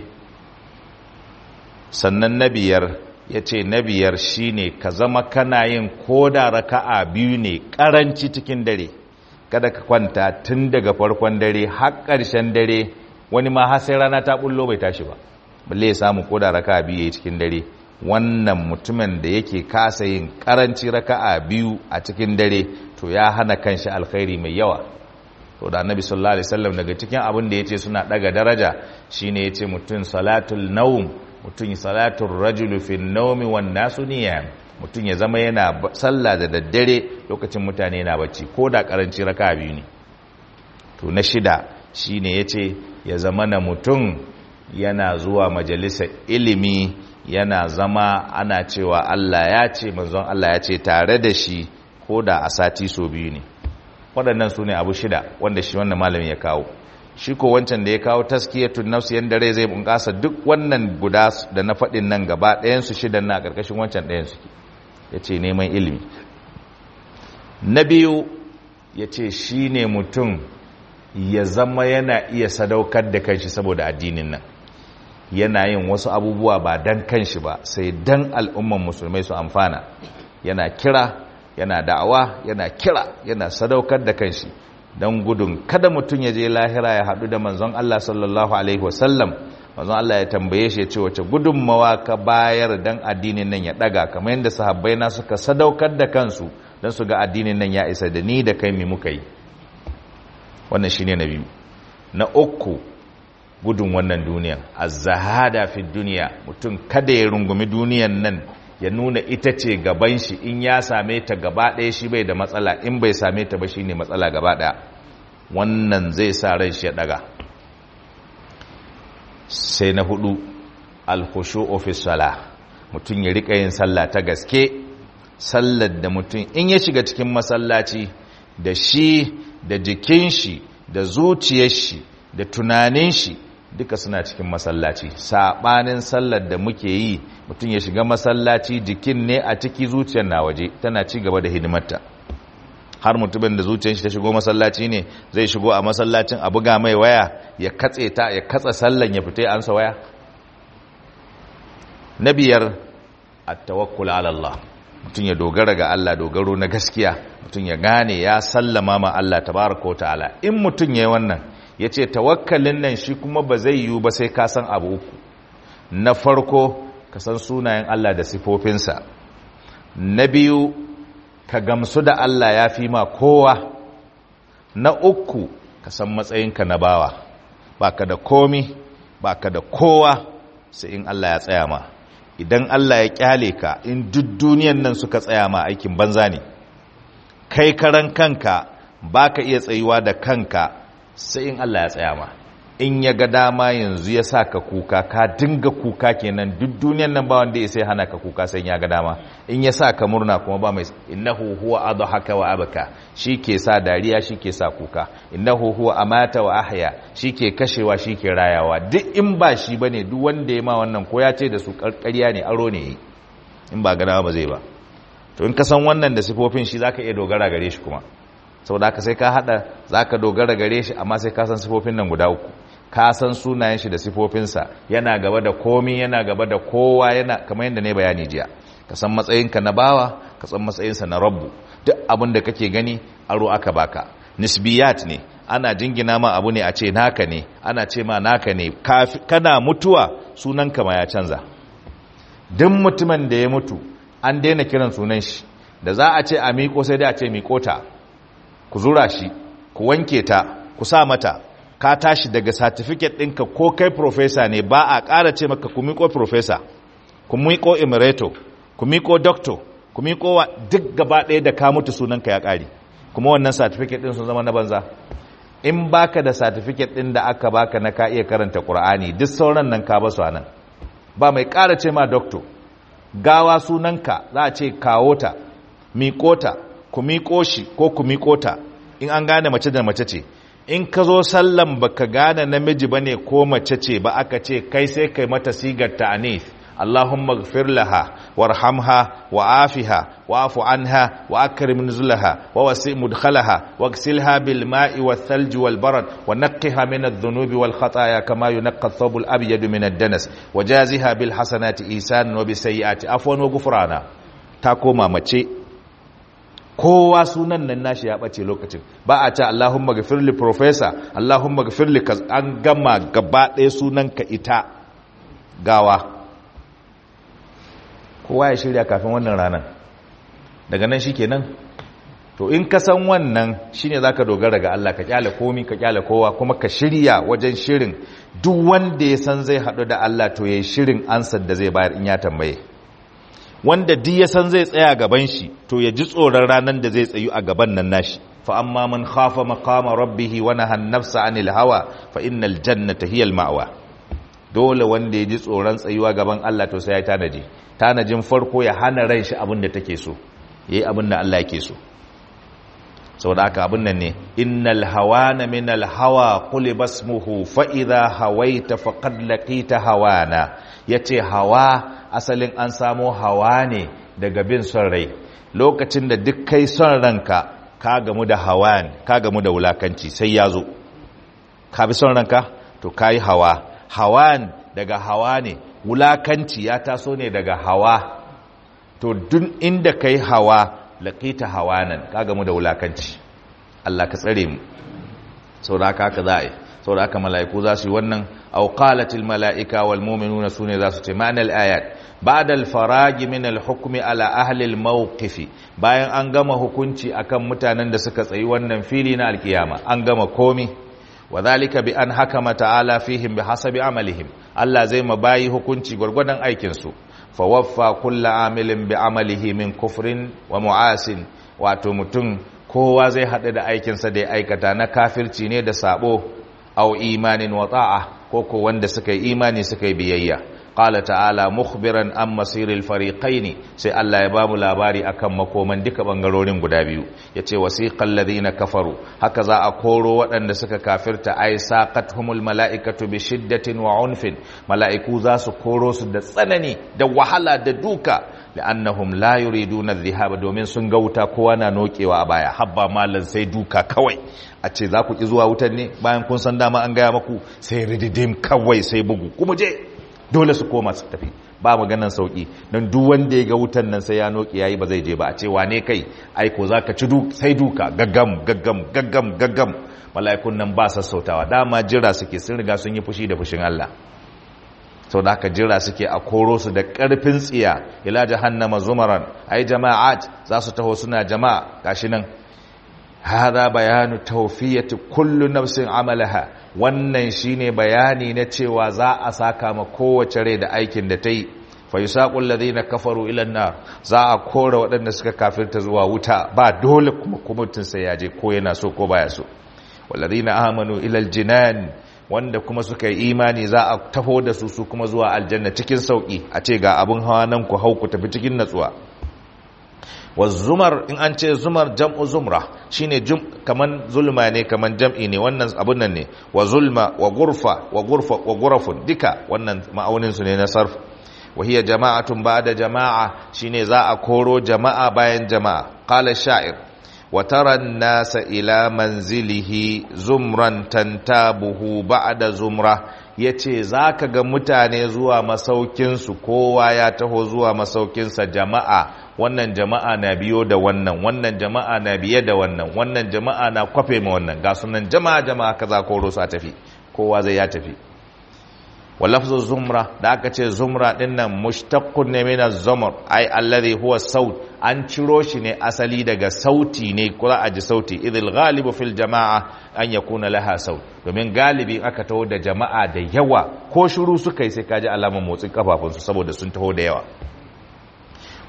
A: sannan na biyar ya ce na biyar shine ka zama kana yin koda raka'a biyu ne karanci cikin dare kada ka kwanta tun daga farkon dare har ƙarshen dare wani ma har sai rana ta bullo bai tashi ba balle ya samu koda raka'a biyu yayi cikin dare wannan mutumin da yake kasa yin karanci raka'a biyu a cikin dare to ya hana kanshi alkhairi mai yawa to da annabi sallallahu alaihi wasallam daga cikin abin da yace suna daga daraja shine yace mutun salatul nawm mutun salatul rajulu fi nawmi wan nasu niyam mutun ya zama yana sallah da daddare lokacin mutane na bacci ko da karanci raka'a biyu ne to na shida shine yace ya zama na mutun yana zuwa majalisar ilimi yana zama ana cewa Allah ya ce manzon Allah ya ce tare da shi ko da a sati so biyu ne waɗannan su ne abu shida wanda shi wannan malamin ya kawo shi ko wancan da ya kawo taskiyatun nafsi yanda rai zai bunƙasa duk wannan guda da na faɗin nan gaba ɗayan su shidan na ƙarƙashin wancan ɗayan su ya ce neman ilimi na biyu ya ce shi ne mutum ya zama yana iya sadaukar da kanshi saboda addinin nan yana yin wasu abubuwa ba dan kanshi ba sai dan al'umman musulmai su amfana yana kira yana da'awa yana kira yana sadaukar da kanshi don gudun kada mutum ya je lahira ya haɗu da manzon Allah sallallahu alaihi wasallam manzon Allah ya tambaye shi ya ce wace gudunmawa ka bayar dan addinin nan ya ɗaga kamar yadda sahabbai na suka sadaukar da kansu don su ga addinin nan ya isa da ni da kai mi muka yi wannan shine na biyu na uku gudun wannan duniyan az-zahada fi duniya mutum kada ya rungumi duniyan nan ya nuna ita ce gaban shi in ya same ta gaba ɗaya shi bai da matsala in bai same ta ba shine matsala gaba ɗaya wannan zai sa ran shi ya daga sai na hudu al-khushu'u fi salah mutum ya rika yin sallah ta gaske sallar da mutum in ya shiga cikin masallaci da shi da jikin shi da zuciyar shi da tunanin shi duka suna cikin masallaci sabanin sallar da muke yi mutum ya shiga masallaci jikin ne a ciki zuciyar na waje tana ci gaba da hidimarta har mutumin da zuciyar shi ta shigo masallaci ne zai shigo a masallacin a buga mai waya ya katse ta ya katsa sallan ya fita ansa waya na biyar at-tawakkul ala Allah mutum ya dogara ga Allah dogaro na gaskiya mutum ya gane ya sallama ma Allah tabaraka wa ta'ala in mutum yayi wannan ya ce tawakkalin nan shi kuma ba zai yiwu ba sai ka san abu uku na farko ka san sunayen Allah da sifofinsa na biyu ka gamsu da Allah ya fi ma kowa na uku ka san matsayinka na bawa baka da komi baka da kowa sai in Allah ya tsaya ma idan Allah ya kyale ka in duk duniyan nan suka tsaya ma aikin banza ne kai karan kanka baka iya tsayuwa da kanka sai in Allah ya tsaya ma in ya ga dama yanzu ya sa ka kuka ka dinga kuka kenan duk duniyan nan ba wanda ya sai hana ka kuka sai ya ga dama in ya sa ka murna kuma ba mai innahu huwa adhaka wa abaka ke sa dariya ke sa kuka innahu huwa amata wa ahya ke kashewa ke rayawa duk in ba shi bane duk wanda ya ma wannan ko ya ce da su karkariya ne aro ne in ba ga dama ba zai ba to in ka san wannan da sifofin shi zaka iya dogara gare shi kuma saboda haka sai ka hada zaka dogara gare shi amma sai ka san sifofin nan guda uku ka san sunayen shi da sifofinsa yana gaba da komi yana gaba da kowa yana kamar yadda ne bayani jiya ka san matsayinka na bawa ka san matsayinsa na rabbu duk abin da kake gani aro aka baka nisbiyat ne ana jingina ma abu ne a ce naka ne ana ce ma naka ne kana mutuwa sunanka ma ya canza duk mutumin da ya mutu an daina kiran sunan shi da za a ce a miƙo sai dai a ce miƙo ta ku zura shi ku wanke ta ku sa mata ka tashi daga certificate ɗinka ko kai professor ne ba a ƙara ce maka ku miƙo professor ku miƙo emirato ku miƙo doctor ku miƙo wa duk gaba ɗaya da ka mutu sunanka ya ƙari kuma wannan certificate din sun zama na banza in baka da certificate din da aka baka na ka iya karanta Qur'ani duk sauran nan ka basu anan ba mai ƙara ce ma doctor gawa sunanka za a ce kawo ta miƙo ta ku miƙo shi ko ku miƙo ta in an gane mace da mace ce in ka zo sallan baka gane namiji bane ko mace ce ba aka ce kai sai kai mata sigar ta anis Allahumma ighfir laha warhamha wa'afiha wa'fu anha wa akrim nuzulaha wa wasi' mudkhalaha waghsilha bil ma'i wath thalj wal barad wa naqqiha min adh-dhunubi wal khataaya kama yunqqa ath-thawb al abyad min ad-danas wajaziha bil hasanati ihsanan wa bis sayyiati afwan wa ghufrana ta koma mace kowa sunan nan nashi ya bace lokacin ba a ce Allahumma ghafir li professor Allahumma ghafir li an gama gaba ɗaya sunanka ita gawa kowa ya shirya kafin wannan ranar daga nan shikenan to in ka san wannan shine zaka dogara ga Allah ka kyale komi ka kyale kowa kuma ka shirya wajen shirin duk wanda ya san zai haɗu da Allah to yayi shirin ansar da zai bayar in ya tambaye wanda duk ya san zai tsaya gaban shi to ya ji tsoron ranar da zai tsayu a gaban nan nashi fa amma man khafa maqama rabbih wa naha an-nafsa 'anil hawa fa innal jannata hiya al-ma'wa dole wanda ya ji tsoron tsayuwa gaban Allah to sai ya tanaji tanajin farko ya hana ran shi abin da take so yayi abin da Allah yake so saboda haka abin nan ne innal hawana min al-hawa quli basmuhu fa idha hawaita faqad laqita hawana yace hawa asalin an samo hawa ne daga bin son rai lokacin da duk kai son ranka ka gamu da hawan ka gamu da wulakanci sai ya zo ka bi son ranka to ka yi hawa hawan daga hawa ne wulakanci ya taso ne daga hawa to duk inda ka yi hawa laƙita hawanan ka gamu da wulakanci Allah ka tsare mu sau da haka haka za a yi sau da haka mala'iku za su yi wannan auƙalatil mala'ika wal muminuna su ne za su ce ma'anar ayat بعد الفراغ من الحكم على أهل الموقف bayan an gama hukunci akan mutanen da suka tsayi wannan fili na alkiyama an gama komi wadhalika bi an hakama ta'ala fihim bihasabi amalihim Allah zai ma bayi hukunci gurgurdan aikin su fa waffa kullu amilin bi amalihi min kufrin wa mu'asin wato mutum kowa zai hada da aikin sa da ya aikata na kafirci ne da sabo au imanin wa ta'a ko ko wanda suka yi imani suka yi biyayya qala ta'ala mukhbiran an masiril fariqain sai Allah ya ba mu labari akan makoman duka bangarorin guda biyu yace wasiqal ladina kafaru haka za a koro waɗanda suka kafirta ay saqathumul malaikatu bi shiddatin wa unfin malaiku za su koro su da tsanani da wahala da duka li'annahum la yuriduna adh-dhahaba domin sun ga wuta kowa na nokewa a baya habba mallan sai duka kawai a ce za ku ki zuwa wutan ne bayan kun san dama an gaya maku sai rididim kawai sai bugu kuma je dole su koma su tafi ba maganan sauki don duk wanda ya ga wutan nan sai ya noki yayi ba zai je ba a ce wane kai aiko zaka ci sai duka gaggam gaggam gaggam gaggam mala'ikun nan ba sassautawa dama jira suke sun riga sun yi fushi da fushin Allah sau da aka jira suke a koro su da ƙarfin tsiya ila jahannama zumaran ai jama'at za su taho suna jama'a gashi nan hada bayanu tawfiyati kullu nafsin amalaha wannan shine bayani na cewa za a saka ma kowace rai da aikin da ta yi fa yusaqul ladina kafaru ila nar za a kora waɗanda suka kafirta zuwa wuta ba dole kuma kumutun sai ya je ko yana so ko baya so walladina amanu ila aljinan wanda kuma suka yi imani za a taho da su su kuma zuwa aljanna cikin sauki a ce ga abin hawa nan ku hau ku tafi cikin natsuwa wa zumar in an ce zumar jam'u zumra shine jum kaman zulma ne kaman jam'i ne wannan abun nan ne wa zulma wa gurfa wa gurfa wa gurafun duka wannan ma'aunin su ne na sarf wa hiya jama'atun ba'da jama'a shine za a koro jama'a bayan jama'a qala sha'ir wa tara an-nasa ila manzilihi zumran tantabuhu ba'da zumra yace zaka ga mutane zuwa masaukin su kowa ya taho zuwa masaukinsa jama'a wannan jama'a na biyo da wannan wannan jama'a na biye da wannan wannan jama'a na kwafe ma wannan ga sunan jama'a jama'a kaza koro su a tafi kowa zai ya tafi walafzu zumra da aka ce zumra din nan mushtaqqun ne min az-zumr ai alladhi huwa saut an ciro shi ne asali daga sauti ne kula a ji sauti idil ghalibu fil jama'a an yakuna laha saut domin galibi aka taho da jama'a da yawa ko shiru suka yi sai kaji alamar motsin kafafunsu saboda sun taho da yawa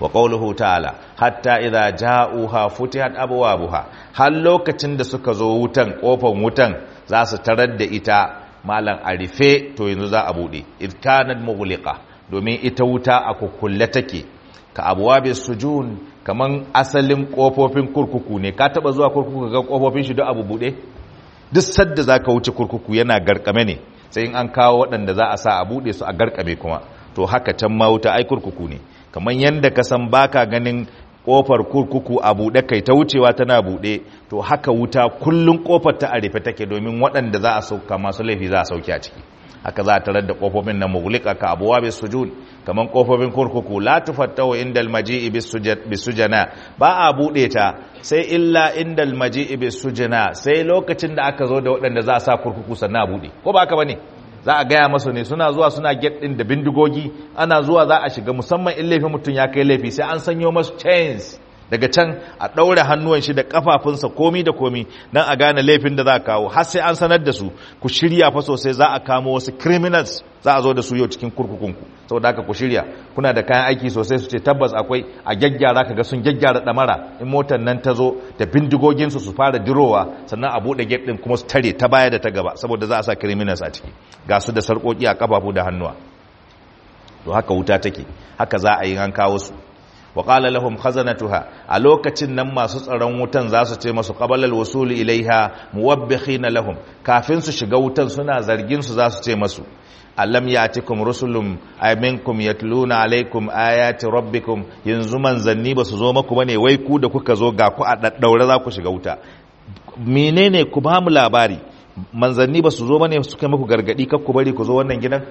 A: wa qawluhu ta'ala hatta idza ja'uha futihat abwabuha har lokacin da suka zo wutan kofar wutan za su tarar da ita malam arife to yanzu za a bude id kanat mughliqa domin ita wuta a kukkulle take ka abwabis sujun kaman asalin kofofin kurkuku ne ka taba zuwa kurkuku ga kofofin shi duk abu bude duk sadda zaka wuce kurkuku yana garkame ne sai in an kawo waɗanda za a sa a bude su a garkame kuma to haka can ma wuta ai kurkuku ne kamar yadda ka san baka ganin kofar kurkuku a buɗe kai ta wucewa tana buɗe to haka wuta kullun kofar ta a rufe take domin waɗanda za a sauka masu laifi za a sauke a ciki haka za a tarar da kofofin na mughlika ka abuwa bis sujud kamar kofofin kurkuku la tufattahu indal maji'i bis sujana ba a buɗe ta sai illa indal maji'i bis sujana sai lokacin da aka zo da waɗanda za a sa kurkuku sannan a buɗe ko ba haka bane za a gaya masu ne suna zuwa suna get ɗin da bindigogi ana zuwa za a shiga musamman in laifin mutum ya kai laifi sai an sanyo masu chains daga can a ɗaure hannuwan shi da ƙafafunsa komi da komi don a gane laifin da za a kawo har sai an sanar da su ku shirya fa sosai za a kamo wasu criminals za a zo da su yau cikin kurkukunku saboda haka ku shirya kuna da kayan aiki sosai su ce tabbas akwai a gyaggyara ka ga sun gyaggyara ɗamara in motar nan ta zo da bindigoginsu su fara dirowa sannan a buɗe gate ɗin kuma su tare ta baya da ta gaba saboda za a sa criminals a ciki ga su da sarƙoƙi a ƙafafu da hannuwa to haka wuta take haka za a yi an kawo su wa qala lahum khazanatuha a lokacin nan masu tsaron wutan za su ce masu qabala alwusul ilaiha muwabbikhina lahum kafin su shiga wutan suna zargin su za su ce masu alam yatikum rusulun ay minkum yatluna alaikum ayati rabbikum yanzu manzanni ba su zo maku bane wai ku da kuka zo ga ku a daddaure za ku shiga wuta menene ku ba mu labari manzanni ba su zo bane su kai muku gargadi kar ku bari ku zo wannan gidan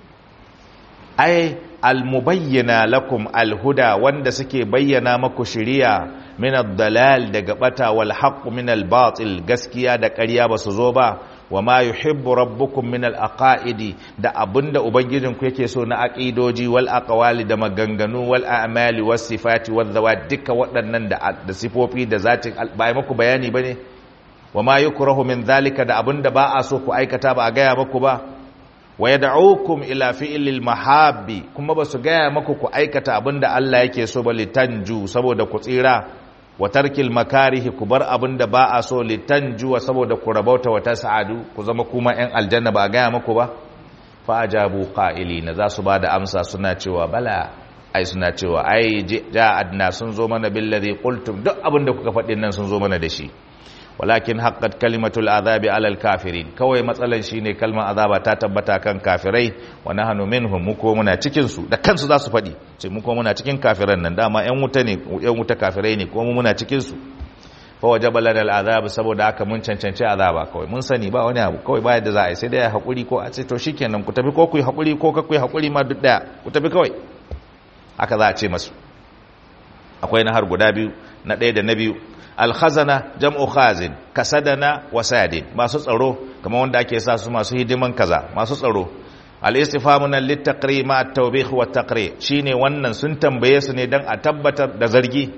A: ai almubayyana lakum alhuda wanda suke bayyana maku shiriya min ad-dalal daga bata wal haqq min al-batil gaskiya da ƙarya ba su zo ba wa ma yuhibbu rabbukum min al-aqaidi da abinda ubangijinku yake so na aqidoji wal aqwali da maganganu wal a'mali was sifati wal zawat duka waɗannan da da sifofi da zatin ba maku bayani bane wa ma yukrahu min zalika da abinda ba a so ku aikata ba a gaya maku ba wa yad'ukum ila fi'lil mahabbi kuma basu gaya maku ku aikata abinda Allah yake so ba litanju saboda ku tsira wa tarkil makarihi ku bar abinda ba a so litanju saboda ku rabauta wa tas'adu ku zama kuma yan aljanna ba gaya maku ba fa ajabu qa'ilina za su bada amsa suna cewa bala ai suna cewa ai ja'adna sun zo mana billazi qultum duk abinda kuka faɗin nan sun zo mana da shi walakin haqqat kalimatul azabi alal kafirin kawai matsalan shine kalmar azaba ta tabbata kan kafirai wa nahnu minhum mu ko muna cikin su da kansu za su fadi ce mu ko muna cikin kafiran nan dama yan wuta ne yan wuta kafirai ne ko mu muna cikin su fa wajaba lana al azab saboda haka mun cancanci azaba kawai mun sani ba wani abu kawai ba yadda za a yi sai dai hakuri ko a ce to shikenan ku tafi ko ku yi hakuri ko ka ku yi hakuri ma duk daya ku tafi kawai haka za a ce masu akwai na har guda biyu na ɗaya da na biyu alkhazana jam'u khazin kasadana wasadin masu tsaro kamar wanda ake sa su masu hidiman kaza masu tsaro al-istifamu nan littaqri ma at-tawbih wa taqri shine wannan sun tambaye su ne dan a tabbatar da zargi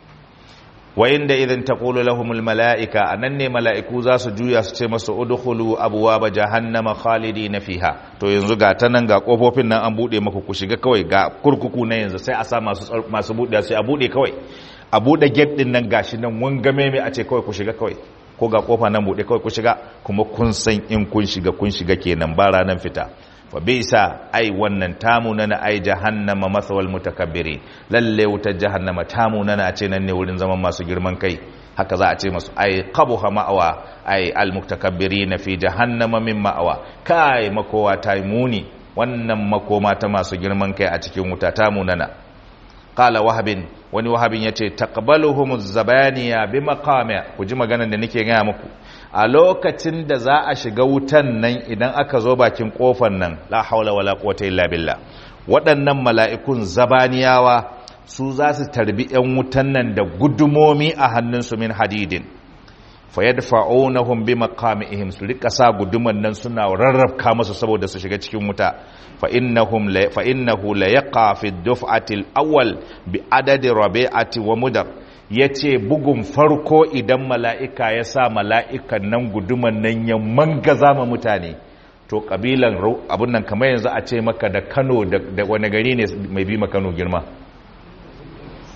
A: wa inda idan taqulu lahumul malaika anan ne mala'iku za su juya su ce masu udkhulu abwaaba jahannama khalidina fiha to yanzu ga ta nan ga kofofin nan an bude maku ku shiga kawai ga kurkuku na yanzu sai a sa masu masu bude sai a bude kawai a buɗe gate ɗin nan gashi nan wangame mai a ce kawai ku shiga kawai ko ga kofa nan buɗe kawai ku shiga kuma kun san in kun shiga kun shiga kenan ba ranar fita fa bisa ai wannan tamu na ai jahannama masawal mutakabbirin lalle wutar jahannama tamu na a ce nan ne wurin zaman masu girman kai haka za a ce masu ai qabuha ma'awa ai almutakabbirin fi jahannama min ma'awa kai makowa ta muni wannan makoma ta masu girman kai a cikin wuta tamu nana qala wahabin wani wahabin yace taqbaluhum zabaniya bi maqami ku ji maganar da nake gaya muku a lokacin da za a shiga wutan nan idan aka zo bakin kofar nan la haula wala quwwata illa billah waɗannan mala'ikun zabaniyawa su za su tarbi ‘yan wutan nan da gudumomi a hannunsu min hadidin fayadfa'unahum bi maqamihim su rika sa guduman nan suna rarrabka musu saboda su shiga cikin wuta fa innahum la fa innahu la yaqa fi duf'ati al-awwal bi adadi rabi'ati wa mudar yace bugun farko idan mala'ika ya sa mala'ikan nan guduman nan ya mangaza ma mutane to kabilan abun nan kamar yanzu a ce maka da Kano da wani gari ne mai bi ma Kano girma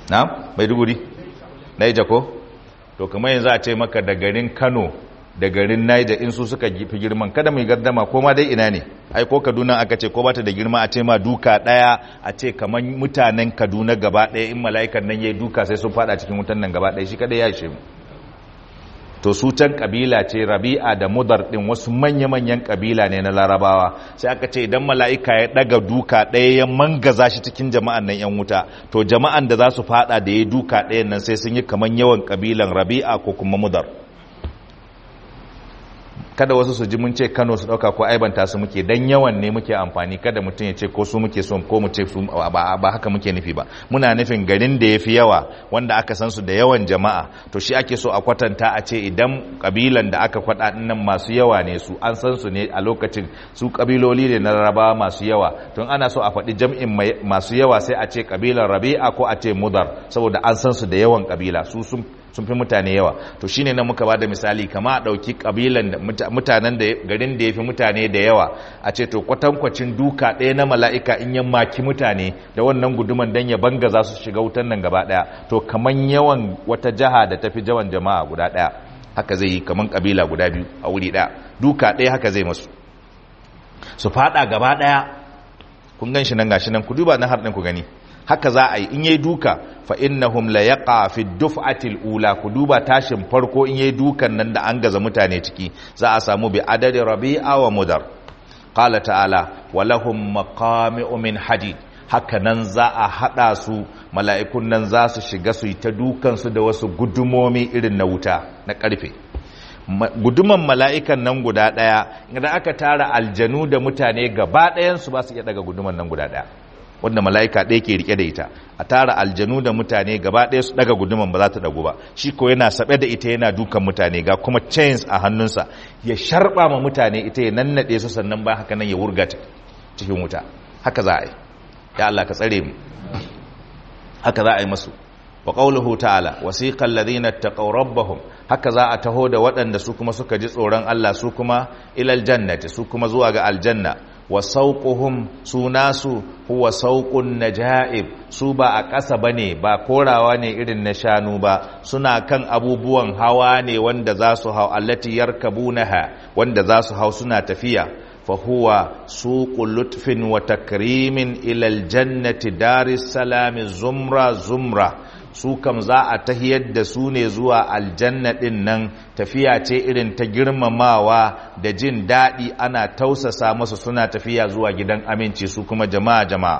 A: na maiduguri naija ko to kamar yanzu a ce maka da garin kano da garin naija in su suka fi girman kada mai gardama ko ma dai ina ne ai ko kaduna aka ce ko bata da girma a ce ma duka daya a ce kamar mutanen kaduna gaba daya in mala'ikan nan yayi duka sai sun fada cikin wutan nan gaba daya shi kada ya ishe mu to su can kabila ce rabi'a da mudar din wasu manya-manyan kabila ne na larabawa sai aka ce idan mala'ika ya daga duka ɗaya ya mangaza shi cikin jama'an nan yan wuta to jama'an da za su fada da ya duka ɗayan nan sai sun yi kaman yawan kabilan rabi'a ko kuma mudar kada wasu su ji mun ce Kano su dauka ko aibanta su muke dan yawan ne muke amfani kada mutum ya ce ko su muke so ko mu ce su ba, ba haka muke nufi ba muna nufin garin da yafi yawa wanda aka san su da yawan jama'a to shi ake so a kwatanta a ce idan kabilan da aka kwada nan masu yawa ne su an san su ne a lokacin su kabiloli ne na Larabawa masu yawa tun ana so a faɗi jam'in masu yawa sai a ce kabilan Rabi'a ko a ce Mudar saboda an san su da yawan kabila su sun sun fi mutane yawa to shine nan muka bada misali kama a dauki kabilan da mutanen da garin da yafi mutane da yawa a ce to kwatankwacin duka ɗaya na mala'ika in ya maki mutane da wannan guduman dan ya banga za su shiga wutan nan gaba daya to kaman yawan wata jaha da tafi jawan jama'a guda daya haka zai yi kaman kabila guda biyu a wuri daya duka ɗaya haka zai masu su fada gaba daya kun gan shi nan gashi nan ku duba na har ku gani haka za a yi in yayi duka fa innahum la yaqa fi duf'atil ula ku duba tashin farko in yayi dukan nan da an gaza mutane ciki za a samu bi adadi rabi'a wa mudar qala ta'ala wa lahum maqami'u min hadid haka nan za a hada su mala'ikun nan za su shiga su yi ta dukan su da wasu gudumomi irin na wuta na karfe guduman mala'ikan nan guda daya idan aka tara aljanu da mutane gaba ɗayan su ba su iya daga guduman nan guda daya wanda mala'ika ɗaya ke rike da ita a tara aljanu da mutane gaba ɗaya su daga guduman ba za ta dagu ba shi ko yana saɓe da ita yana dukan mutane ga kuma chains a hannunsa ya sharɓa ma mutane ita ya nannaɗe su sannan ba haka nan ya wurga cikin wuta haka za a yi ya Allah ka tsare mu haka za a yi masu wa qawluhu ta'ala wasiqal ladina taqaw rabbahum haka za a taho da waɗanda su kuma suka ji tsoron Allah su kuma ilal jannati su kuma zuwa ga aljanna wa sauƙuhum su nasu huwa sauƙun naja'ib su ba a ƙasa ba ne ba korawa ne irin na shanu ba suna kan abubuwan hawa ne wanda za su hau allati yarkabunaha wanda za su hau suna tafiya fa huwa suqul lutfin wa takrimin ila aljannati daris salami zumra zumra su kam za a tahiyar da su ne zuwa aljanna din nan tafiya ce irin ta girmamawa da jin daɗi ana tausasa masu suna tafiya zuwa gidan aminci su kuma jama'a jama'a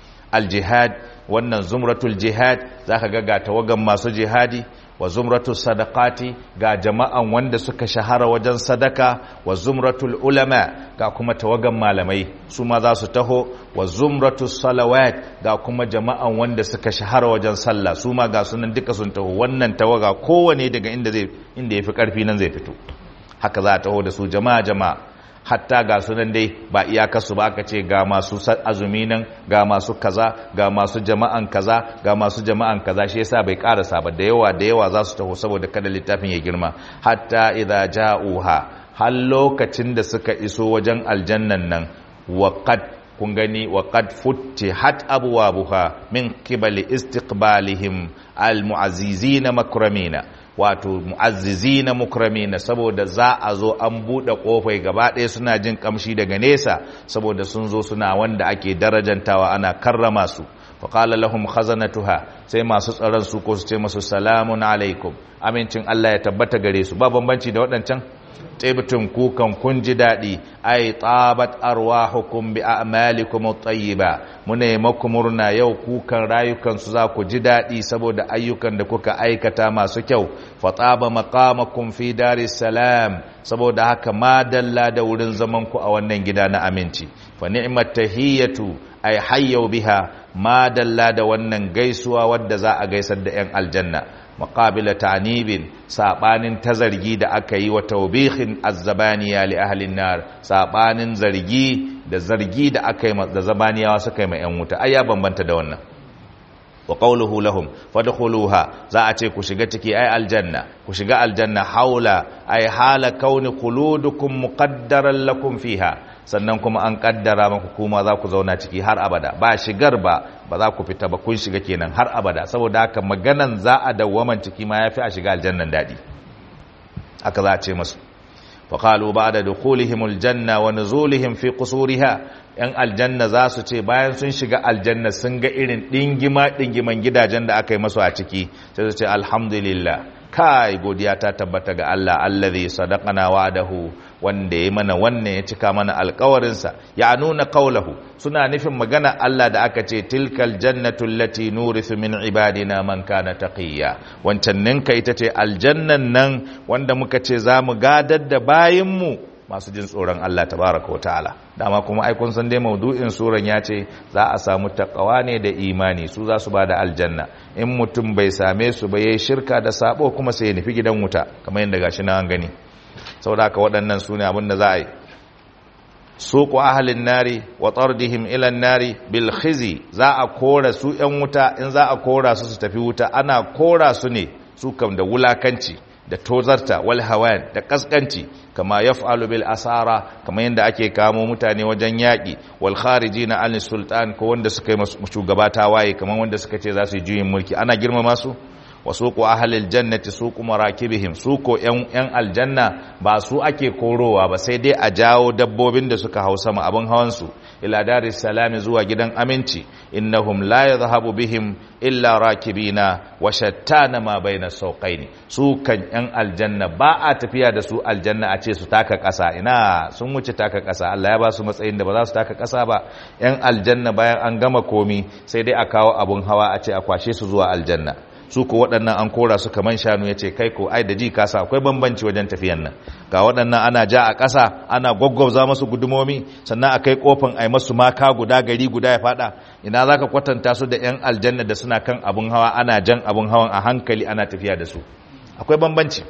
A: aljihad wannan zumratul jihad za ka ga ga tawagan masu jihadi wa zumratul sadaqati ga jama'an wanda suka shahara wajen sadaka wa zumratul ulama ga kuma tawagan malamai su ma za su taho wa zumratul salawat ga kuma jama'an wanda suka shahara wajen sallah su ma ga sunan duka sun taho wannan tawaga kowane daga inda zai inda yafi karfi nan zai fito haka za a taho da su jama'a jama'a hatta ga sunan dai ba iyakarsu ba aka ce ga masu azumi nan ga masu kaza ga masu jama'an kaza ga masu jama'an kaza shi yasa bai karasa ba da yawa da yawa za su taho saboda kada littafin ya girma hatta idza ja'uha har lokacin da suka iso wajen aljannan nan waqad kun gani waqad futtihat abwabuha min qibali istiqbalihim almu'azzizina makramina wato mu'azzizina mukramina saboda za a zo an buɗe ƙofai gaba ɗaya suna jin kamshi daga nesa saboda sun zo suna wanda ake darajantawa ana karrama su faƙala lahum khazanatuha sai masu tsaron su ko su ce masu salamun alaikum amincin Allah ya tabbata gare su ba bambanci da waɗancan tibtun kukan kun ji daɗi ai tabat arwahukum bi a'malikum at-tayyiba mune maku murna yau kukan rayukan su za ku ji daɗi saboda ayyukan da kuka aikata masu kyau fa taba maqamakum fi daris salam saboda haka ma dalla da wurin zaman ku a wannan gida na aminci fa ni'mat tahiyatu ai hayyau biha ma dalla da wannan gaisuwa wadda za a gaisar da 'yan aljanna maƙabila ta'anibin saɓanin ta zargi da aka yi wa taubihin azzabaniya li ahlin nar saɓanin zargi da zargi da aka yi da zabaniyawa suka yi ma 'yan wuta ai ya bambanta da wannan wa qawluhu lahum fadkhuluha za a ce ku shiga ciki ai aljanna ku shiga aljanna haula ai hala kauni quludukum muqaddaran lakum fiha sannan kuma an kaddara maku kuma za ku zauna ciki har abada ba shigar ba ba za ku fita ba kun shiga kenan har abada saboda haka maganan za a dawwaman ciki ma yafi a shiga aljannan dadi haka za a ce masu faƙalu ba da dukulihimul janna wa nuzulihim fi qusuriha yan aljanna za su ce bayan sun shiga aljanna sun ga irin dingima dingiman gidajen da aka yi masu a ciki sai su ce alhamdulillah kai godiya ta tabbata ga Allah allazi sadaqana wa'adahu wanda ya mana wannan ya cika mana alkawarinsa ya nuna kaulahu suna nufin magana Allah da aka ce tilkal jannatu allati nurithu min ibadina man kana taqiya wancan ninka ita ce aljannan nan wanda muka ce za mu gadar da bayinmu masu jin tsoron Allah tabaraka wa ta'ala dama kuma ai kun san dai maudu'in suran ya ce za a samu takawa ne da imani su za su bada aljanna in mutum bai same su ba yayi shirka da sabo kuma sai ya nufi gidan wuta kamar yadda gashi na an gani saboda haka waɗannan su ne abin da za a yi suku ahalin nari wa tsardihim ilan nari bil khizi za a kora su ‘yan wuta in za a kora su su tafi wuta ana kora su ne su kam da wulakanci da tozarta wal hawan da kaskanci kama yaf'alu bil asara kama yadda ake kamo mutane wajen yaƙi wal kharijina an sultan ko wanda suka yi shugaba tawaye kamar wanda suka ce za su yi juyin mulki ana girmama su wa suku ahlil jannati suku marakibihim suko yan yan aljanna ba su ake korowa ba sai dai a jawo dabbobin da suka hau sama abin hawan su ila daris salami zuwa gidan aminci innahum la yadhhabu bihim illa rakibina wa shattana ma baina sawqaini su kan yan aljanna ba a tafiya da su aljanna a ce su taka ƙasa ina sun wuce taka ƙasa Allah ya ba su matsayin da ba za su taka ƙasa ba yan aljanna bayan an gama komi sai dai a kawo abun hawa a ce a kwashe su zuwa aljanna su ko waɗannan an kora su kaman shanu ya ce kai ko ai da ji kasa akwai bambanci wajen tafiyan nan ga waɗannan ana ja a ƙasa ana gwaggwabza masu gudumomi sannan a kai ƙofin a yi masu maka guda gari guda ya faɗa ina za ka kwatanta su da 'yan aljanna da suna kan abin hawa ana jan abin hawan a hankali ana tafiya da su akwai bambanci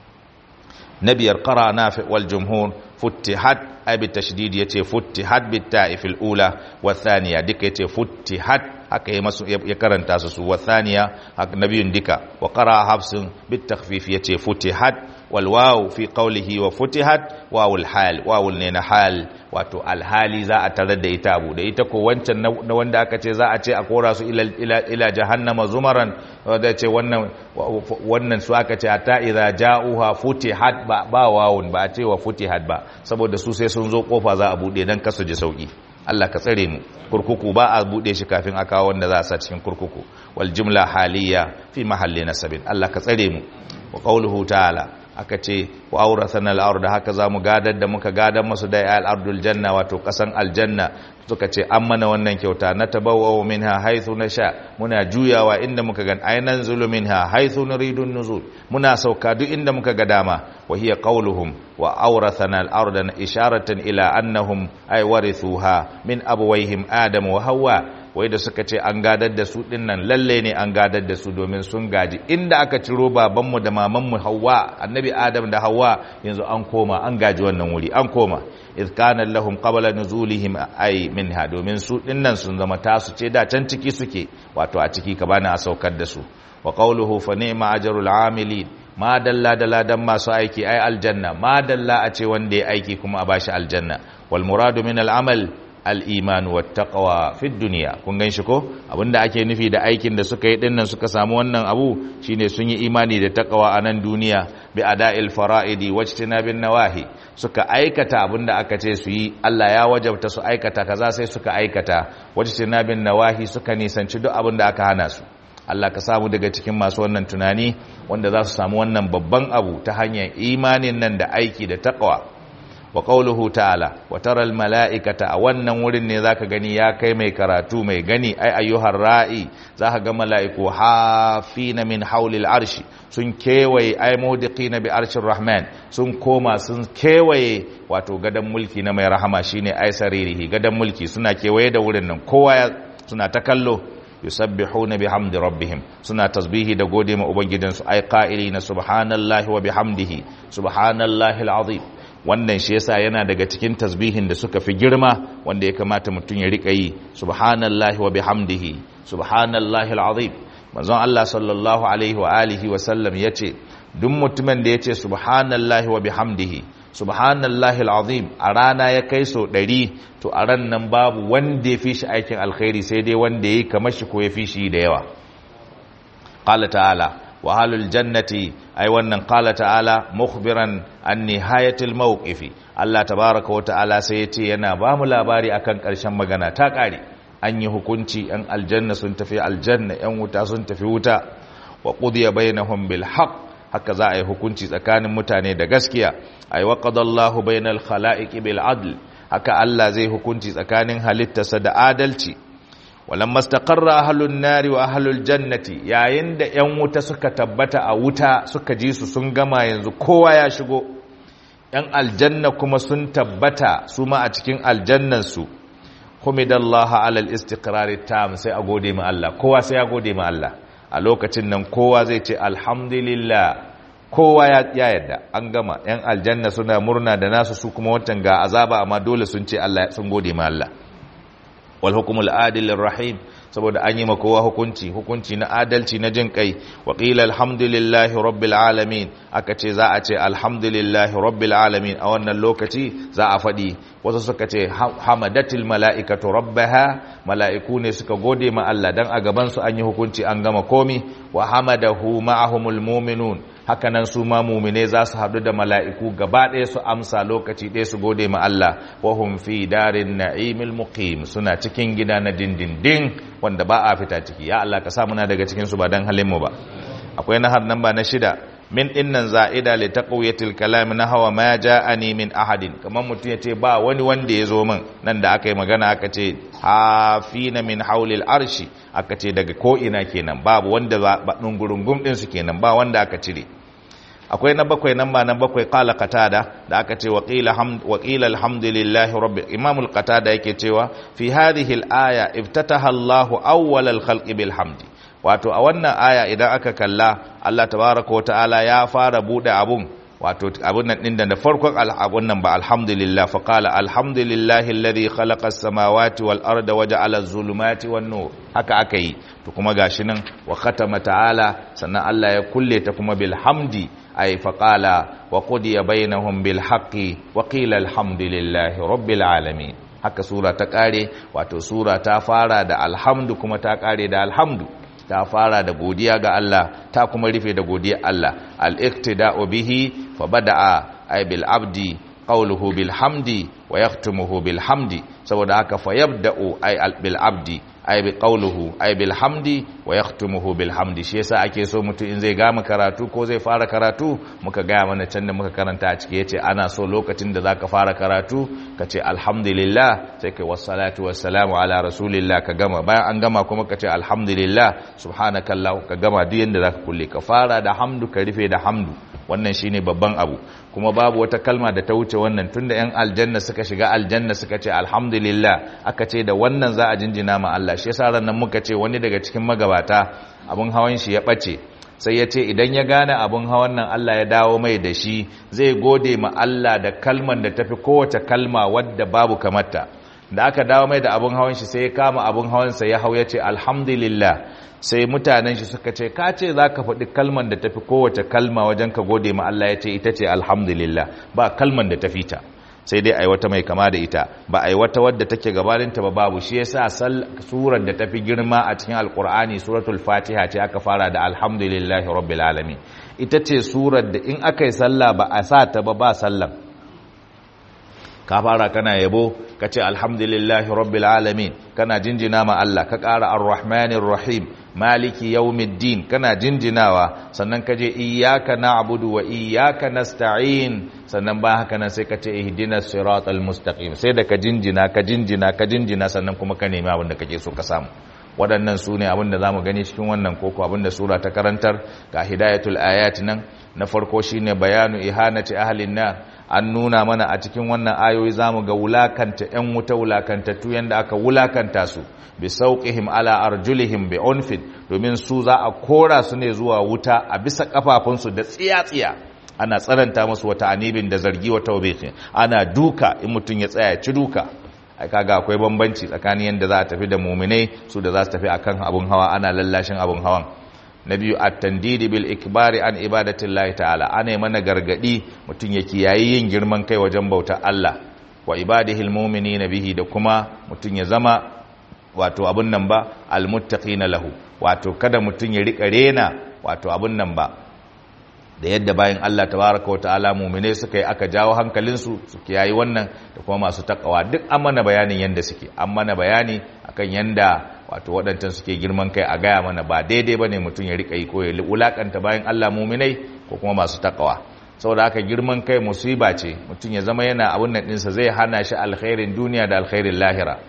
A: na biyar ƙara na wal jumhur futtihat ai bi tashdid yace futtihat bi ta'ifil ula wa thaniya duka yace futtihat haka ya masu ya karanta su su wa thaniya nabiyun dika wa qara hafsun bit takhfif yace futihat wal waw fi qawlihi wa futihat wawul hal wawul ne na hal wato alhali za a tarar da ita abu da ita ko wancan na wanda aka ce za a ce a kora su ila ila ila jahannama zumaran da ce wannan wannan su aka ce hatta idza ja'uha futihat ba ba wawun ba a ce wa futihat ba saboda su sai sun zo kofa za a bude dan kasu ji sauki Allah ka tsare mu kurkuku ba a bude shi kafin a kawo wanda za a sa cikin kurkuku wal jumla haliya fi mahalli nasabin Allah ka tsare mu wa qawluhu ta'ala aka ce wa aurathana al-ard haka zamu gadar da muka gadar masu da al-ardul janna wato kasan aljanna suka ce an mana wannan kyauta na tabawwa minha haythu nasha muna juyawa inda muka gan aynan zulu minha haythu nuridu nuzul muna sauka duk inda muka ga dama wa hiya qawluhum wa awrathana al-arda isharatan ila annahum ay warithuha min abawayhim adam wa hawa wai da suka ce an gadar da su dinnan lalle ne an gadar da su domin sun gaji inda aka ciro babanmu da mamanmu hawa annabi adam da hawa yanzu an koma an gaji wannan wuri an koma idh kana lahum qabla nuzulihim ay minha domin su dinnan sun zama tasu ce da can ciki suke wato a ciki ka bani a saukar da su wa qawluhu fa ni'ma ajrul amilin ma dalla da ladan masu aiki ai aljanna ma dalla a ce wanda ya aiki kuma a bashi aljanna wal muradu min al amal al-iman wa taqwa fi dunya kun gan shi ko abinda ake nufi da aikin da suka yi dinnan suka samu wannan abu shine sun yi imani da taqwa a nan duniya bi ada'il fara'idi wajtinabin nawahi suka aikata abinda aka ce su yi Allah ya wajabta su aikata kaza sai suka aikata wajtinabin nawahi suka nisanci duk abinda aka hana su Allah ka samu daga cikin masu wannan tunani wanda za su samu wannan babban abu ta hanyar imanin nan da aiki da taqwa wa qawluhu ta'ala wa tara al mala'ikata a wannan wurin ne zaka gani ya kai mai karatu mai gani ai ayyuhar ra'i zaka ga mala'iku hafina min hawlil arshi sun kewaye ai mudiqina bi arshir rahman sun koma sun kewaye wato gadan mulki na mai rahama shine ai saririhi gadan mulki suna kewaye da wurin nan kowa suna ta kallo yusabbihuna bihamdi rabbihim suna tasbihi da gode ma ubangijinsu ai qa'ilina subhanallahi wa bihamdihi subhanallahi alazim wannan shi yasa yana daga cikin tasbihin da suka fi girma wanda ya kamata mutum ya rika yi subhanallahi wa bihamdihi subhanallahi alazim manzon Allah sallallahu alaihi wa alihi wa sallam yace duk mutumin da yace subhanallahi wa bihamdihi subhanallahi alazim a rana ya kai so ɗari to a ran nan babu wanda ya fi shi aikin alkhairi sai dai wanda ya yi kamar shi ko ya fi shi da yawa qala ta'ala wa halul jannati ai wannan qala ta'ala mukhbiran an nihayatil mawqifi Allah tabaraka wa ta'ala sai yace yana ba mu labari akan ƙarshen magana ta ƙare an yi hukunci yan aljanna sun tafi aljanna yan wuta sun tafi wuta wa qudiya bainahum bil haqq haka za a yi hukunci tsakanin mutane da gaskiya ay wa qadallahu bainal khalaiqi bil adl haka Allah zai hukunci tsakanin halittarsa da adalci walamma istaqarra ahlun nari wa ahlul jannati yayin da yan wuta suka tabbata a wuta suka ji su sun gama yanzu kowa ya shigo yan aljanna kuma sun tabbata su ma a cikin aljannan su humidallaha alal istiqrar tam sai a gode ma Allah kowa sai ya gode ma Allah a lokacin nan kowa zai ce alhamdulillah kowa ya yadda an gama yan aljanna suna murna da nasu su kuma wancan ga azaba amma dole sun ce Allah sun gode ma Allah wal hukumul adil rahim saboda an yi ma kowa hukunci hukunci na adalci na jin kai wa qila alhamdulillahi rabbil alamin aka ce za a ce alhamdulillahi rabbil alamin a wannan lokaci za a faɗi wasu suka ce hamadatil mala'ikatu rabbaha mala'iku ne suka gode ma Allah dan a gaban su an yi hukunci an gama komi wa hamadahu ma'ahumul mu'minun hakanan su ma mumine za su haɗu da mala'iku gaba ɗaya su amsa lokaci ɗaya su gode ma Allah wahum fi darin na'imil muqim suna cikin gida na dindindin wanda ba a fita ciki ya Allah ka sa muna daga cikin su ba dan halin mu ba akwai nahar nan ba na shida min dinnan za'ida li taqwiyatil kalam na hawa ma ja'ani min ahadin kamar mutum yace ba wani wanda ya zo min nan da aka yi magana aka ce hafina min haulil arshi aka ce daga ko ina kenan babu wanda ba dungurungum din su kenan ba wanda aka cire akwai na bakwai nan ba na bakwai qala qatada da aka ce wa qila hamd wa qila alhamdulillahi rabbil imamul qatada yake cewa fi hadhihi al-aya iftataha Allahu awwal al-khalqi bil hamdi wato a wannan aya idan aka kalla Allah tabaraka wa ta'ala ya fara bude abun wato abun nan din da farkon abun nan ba alhamdulillah fa qala alhamdulillahi alladhi khalaqa as-samawati wal arda wa ja'ala az-zulumati wan nur haka aka yi to kuma gashi nan wa khatama ta'ala sannan Allah ya kulle ta kuma bil hamdi ay fa qala wa qudiya bainahum bil haqqi wa qila alhamdulillahi rabbil alamin haka sura ta kare wato sura ta fara da alhamdu kuma ta kare da alhamdu ta fara da godiya ga Allah ta kuma rufe da godiya Allah al-iqtida'u bihi fa bada'a ay bil abdi qawluhu bil hamdi wa yahtumuhu bil hamdi saboda haka fa yabda'u ay bil abdi ay bi qawluhu ay bil hamdi wa yahtumuhu bil hamdi shi yasa ake so mutum in zai gama karatu ko zai fara karatu muka gaya mana can da muka karanta a ciki yace ana so lokacin da zaka fara karatu ka ce alhamdulillah sai kai wassalatu wassalamu ala rasulillah ka gama bayan an gama kuma ka ce alhamdulillah subhanakallah ka gama duk yanda zaka kulle ka fara da hamdu ka rufe da hamdu wannan shine babban abu kuma babu wata kalma da ta wuce wannan tunda yan aljanna suka shiga aljanna suka ce alhamdulillah aka ce da wannan za a jinjina ma Allah shi yasa ran nan muka ce wani daga cikin magabata abun hawan shi ya bace sai ya ce idan ya gane abun hawan nan Allah ya dawo mai da shi zai gode ma Allah da kalman da tafi kowace kalma wadda babu kamarta da aka dawo mai da abun hawan shi sai ya kama abun hawan sa ya hau ya ce alhamdulillah sai mutanen shi suka ce ka ce za ka faɗi kalman da tafi kowace kalma wajen ka gode ma Allah ya ce ita ce alhamdulillah ba kalman da tafi ta sai dai ai wata mai kama da ita ba ai wata wadda take gabaninta ba babu shi yasa surar da tafi girma a cikin alkur'ani suratul fatiha ce aka fara da alhamdulillahi rabbil alamin ita ce surar da in aka yi sallah ba a sa ta ba ba sallah ka fara kana yabo ka ce alhamdulillahi rabbil alamin kana jinjina ma Allah ka ƙara arrahmanir rahim maliki yawmiddin kana jinjinawa sannan ka je iyyaka na'budu wa iyyaka nasta'in sannan ba haka nan sai ka ce ihdinas siratal mustaqim sai da ka jinjina ka jinjina ka jinjina sannan kuma ka nemi abin da kake so ka samu waɗannan su ne abin da za mu gani cikin wannan koko abin da sura ta karantar ga hidayatul ayat nan na farko shine bayanu ihanati ahlin nar an nuna mana a cikin wannan ayoyi zamu ga wulakanta ƴan wuta wulakantattu yanda aka wulakanta su bi sauqihim ala arjulihim bi unfin domin su za a kora su ne zuwa wuta a bisa kafafunsu da tsiya-tsiya ana tsananta musu wata anibin da zargi wata wabiqin ana duka in mutum ya tsaya ci duka ai kaga akwai bambanci tsakanin yanda za a tafi da muminai su da za su tafi akan abun hawa ana lallashin abun hawan na biyu at-tandidi bil ikbari an ibadatillahi ta'ala ana mana gargadi mutum ya kiyayi yin girman kai wajen bautar Allah wa ibadihil mu'minina bihi da kuma mutum ya zama wato abun nan ba almuttaqina lahu wato kada mutum ya rika rena wato abun nan ba da yadda bayan Allah tabaraka wa ta'ala mu'mine suka yi aka jawo hankalinsu su kiyayi wannan da kuma masu takawa duk an mana bayanin yanda suke an mana bayani akan yanda wato waɗancan suke girman kai a gaya mana ba daidai bane mutum ya rika yi ko ya wulakanta bayan Allah mu'minai ko kuma masu takawa saboda haka girman kai musiba ce mutum ya zama yana abun nan ɗinsa zai hana shi alkhairin duniya da alkhairin lahira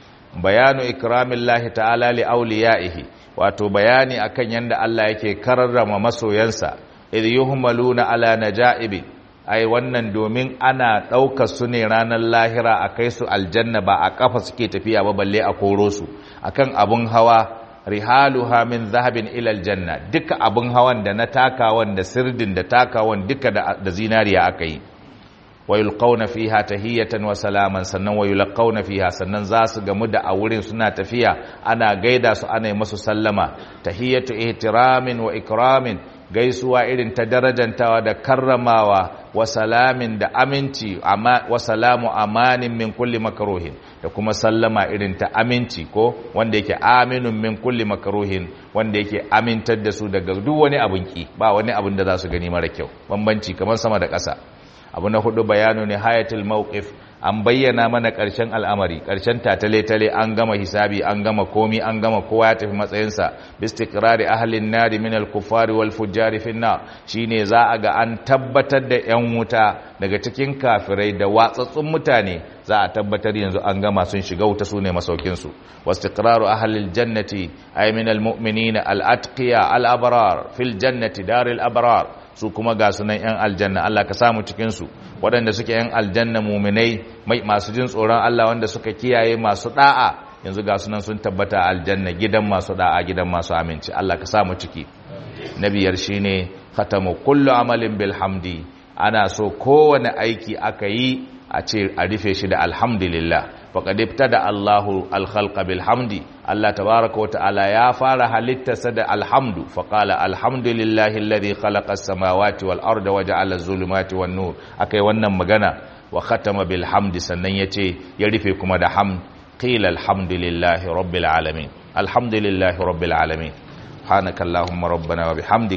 A: bayanu ikramillahi ta'ala li awliyaihi wato bayani akan yanda Allah yake karrama masoyansa idh yuhmaluna ala najaibi ai wannan domin ana ɗaukar su ne ranar lahira a kai su aljanna ba a kafa suke tafiya ba balle a koro su akan abun hawa rihaluha min zahabin ila aljanna duka abun hawan da na takawan da sirdin da takawan duka da zinariya aka yi wa yulqauna fiha tahiyatan wa salaman sannan wa yulqauna fiha sannan za su gamu da a wurin suna tafiya ana gaida su ana yi musu sallama tahiyatu ihtiramin wa ikramin gaisuwa irin ta darajantawa da karramawa wa salamin da aminci wa salamu amanin min kulli makaruhin da kuma sallama irin ta aminci ko wanda yake aminun min kulli makaruhin wanda yake amintar da su daga duk wani abin ki ba wani abin da za su gani mara kyau bambanci kamar sama da ƙasa abu na hudu bayanu ne hayatul mawqif an bayyana mana ƙarshen al'amari ƙarshen tatale-tale an gama hisabi an gama komi an gama kowa ya tafi matsayinsa bistikrari ahalin nari min al-kufari wal fujjari finna shine za a ga an tabbatar da yan wuta daga cikin kafirai da watsatsun mutane za a tabbatar yanzu an gama sun shiga wuta sune masaukin su wastiqraru ahlil jannati ay min al-mu'minina al-atqiya al-abrar fil jannati daril abrar su kuma ga sunan 'yan aljanna Allah ka samu cikinsu waɗanda suke 'yan aljanna muminai masu jin tsoron Allah wanda suka kiyaye masu ɗa'a yanzu ga sunan sun tabbata aljanna gidan masu ɗa'a gidan masu aminci Allah ka samu ciki na biyar shine khatamu kullu amalin bilhamdi ana so kowane aiki aka yi a ce a rufe shi da alhamdulillah faqad ibtada Allahu al-khalqa bil hamdi Allah tabaaraka wa ta'ala ya fara halittarsa da alhamdu faqala alhamdulillahi alladhi khalaqa as-samawati wal arda wa ja'ala az-zulumati wan nur akai wannan magana wa khatama bil hamdi sannan yace ya rufe kuma da hamd qila alhamdulillahi rabbil alamin alhamdulillahi rabbil alamin subhanakallahumma rabbana wa bihamdik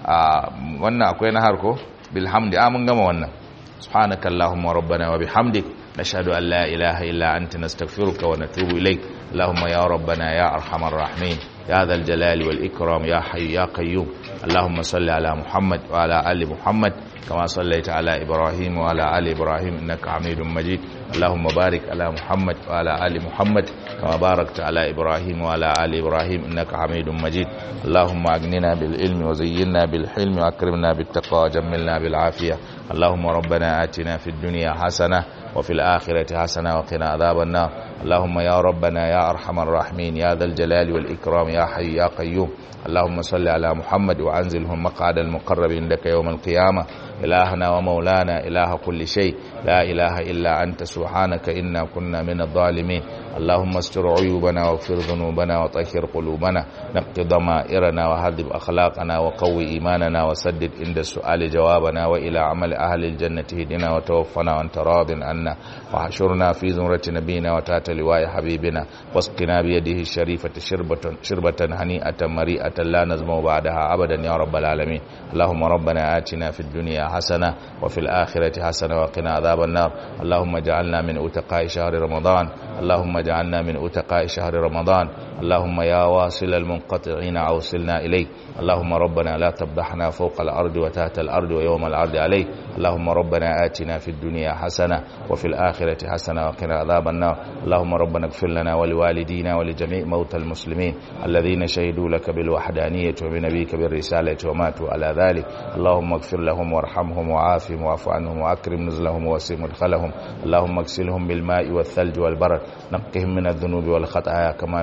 A: wannan akwai na harko bil hamdi a mun gama wannan subhanakallahumma rabbana wa bihamdik نشهد أن لا إله إلا أنت نستغفرك ونتوب إليك اللهم يا ربنا يا أرحم الراحمين يا ذا الجلال والإكرام يا حي يا قيوم اللهم صل على محمد وعلى آل محمد كما صليت على إبراهيم وعلى آل إبراهيم إنك حميد مجيد اللهم بارك على محمد وعلى آل محمد كما باركت على إبراهيم وعلى آل إبراهيم إنك حميد مجيد اللهم أغننا بالعلم وزينا بالحلم وأكرمنا بالتقوى وجملنا بالعافية اللهم ربنا آتنا في الدنيا حسنة وفي الآخرة حسنة وقنا عذاب النار اللهم يا ربنا يا أرحم الراحمين يا ذا الجلال والإكرام يا حي يا قيوم اللهم صل على محمد وأنزلهم مقعد المقرب عندك يوم القيامة إلهنا ومولانا إله كل شيء لا إله إلا أنت سبحانك إنا كنا من الظالمين اللهم استر عيوبنا واغفر ذنوبنا وطهر قلوبنا نقض ضمائرنا وهذب أخلاقنا وقوي إيماننا وسدد عند السؤال جوابنا وإلى عمل أهل الجنة هدنا وتوفنا وأنت راض عنا وحشرنا في زمرة نبينا وتات لواء حبيبنا واسقنا بيده الشريفة شربة, شربة هنيئة مريئة لا نزمو بعدها أبدا يا رب العالمين اللهم ربنا آتنا في الدنيا حسنة وفي الآخرة حسنة وقنا عذاب النار اللهم اجعلنا من أتقاء شهر رمضان اللهم اجعلنا من أتقاء شهر رمضان اللهم يا واصل المنقطعين أوصلنا إليك اللهم ربنا لا تفضحنا فوق الأرض وتحت الأرض ويوم العرض عليك اللهم ربنا آتنا في الدنيا حسنة وفي الآخرة حسنة وقنا عذاب النار اللهم ربنا اغفر لنا ولوالدينا ولجميع موتى المسلمين الذين شهدوا لك بالوحدانية وبنبيك بالرسالة وماتوا على ذلك اللهم اغفر لهم وارحمهم وعافهم واعف عنهم وأكرم نزلهم ووسع مدخلهم اللهم اغسلهم بالماء والثلج والبرد نقهم من الذنوب والخطايا كما ينقى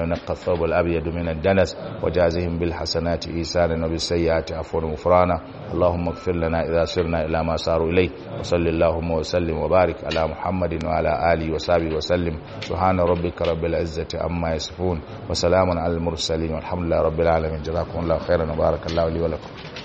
A: الثوب الأبيض من الدنس وجازهم بالحسنات إيسانا وبالسيئات عفوا وغفرانا اللهم اغفر لنا إذا سرنا إلى ما ساروا إليه وصل اللهم وسلم وبارك على محمد وعلى آله وصحبه وسلم سبحان ربك رب العزة عما يصفون وسلام على المرسلين والحمد لله رب العالمين جزاكم الله خيرا وبارك الله لي ولكم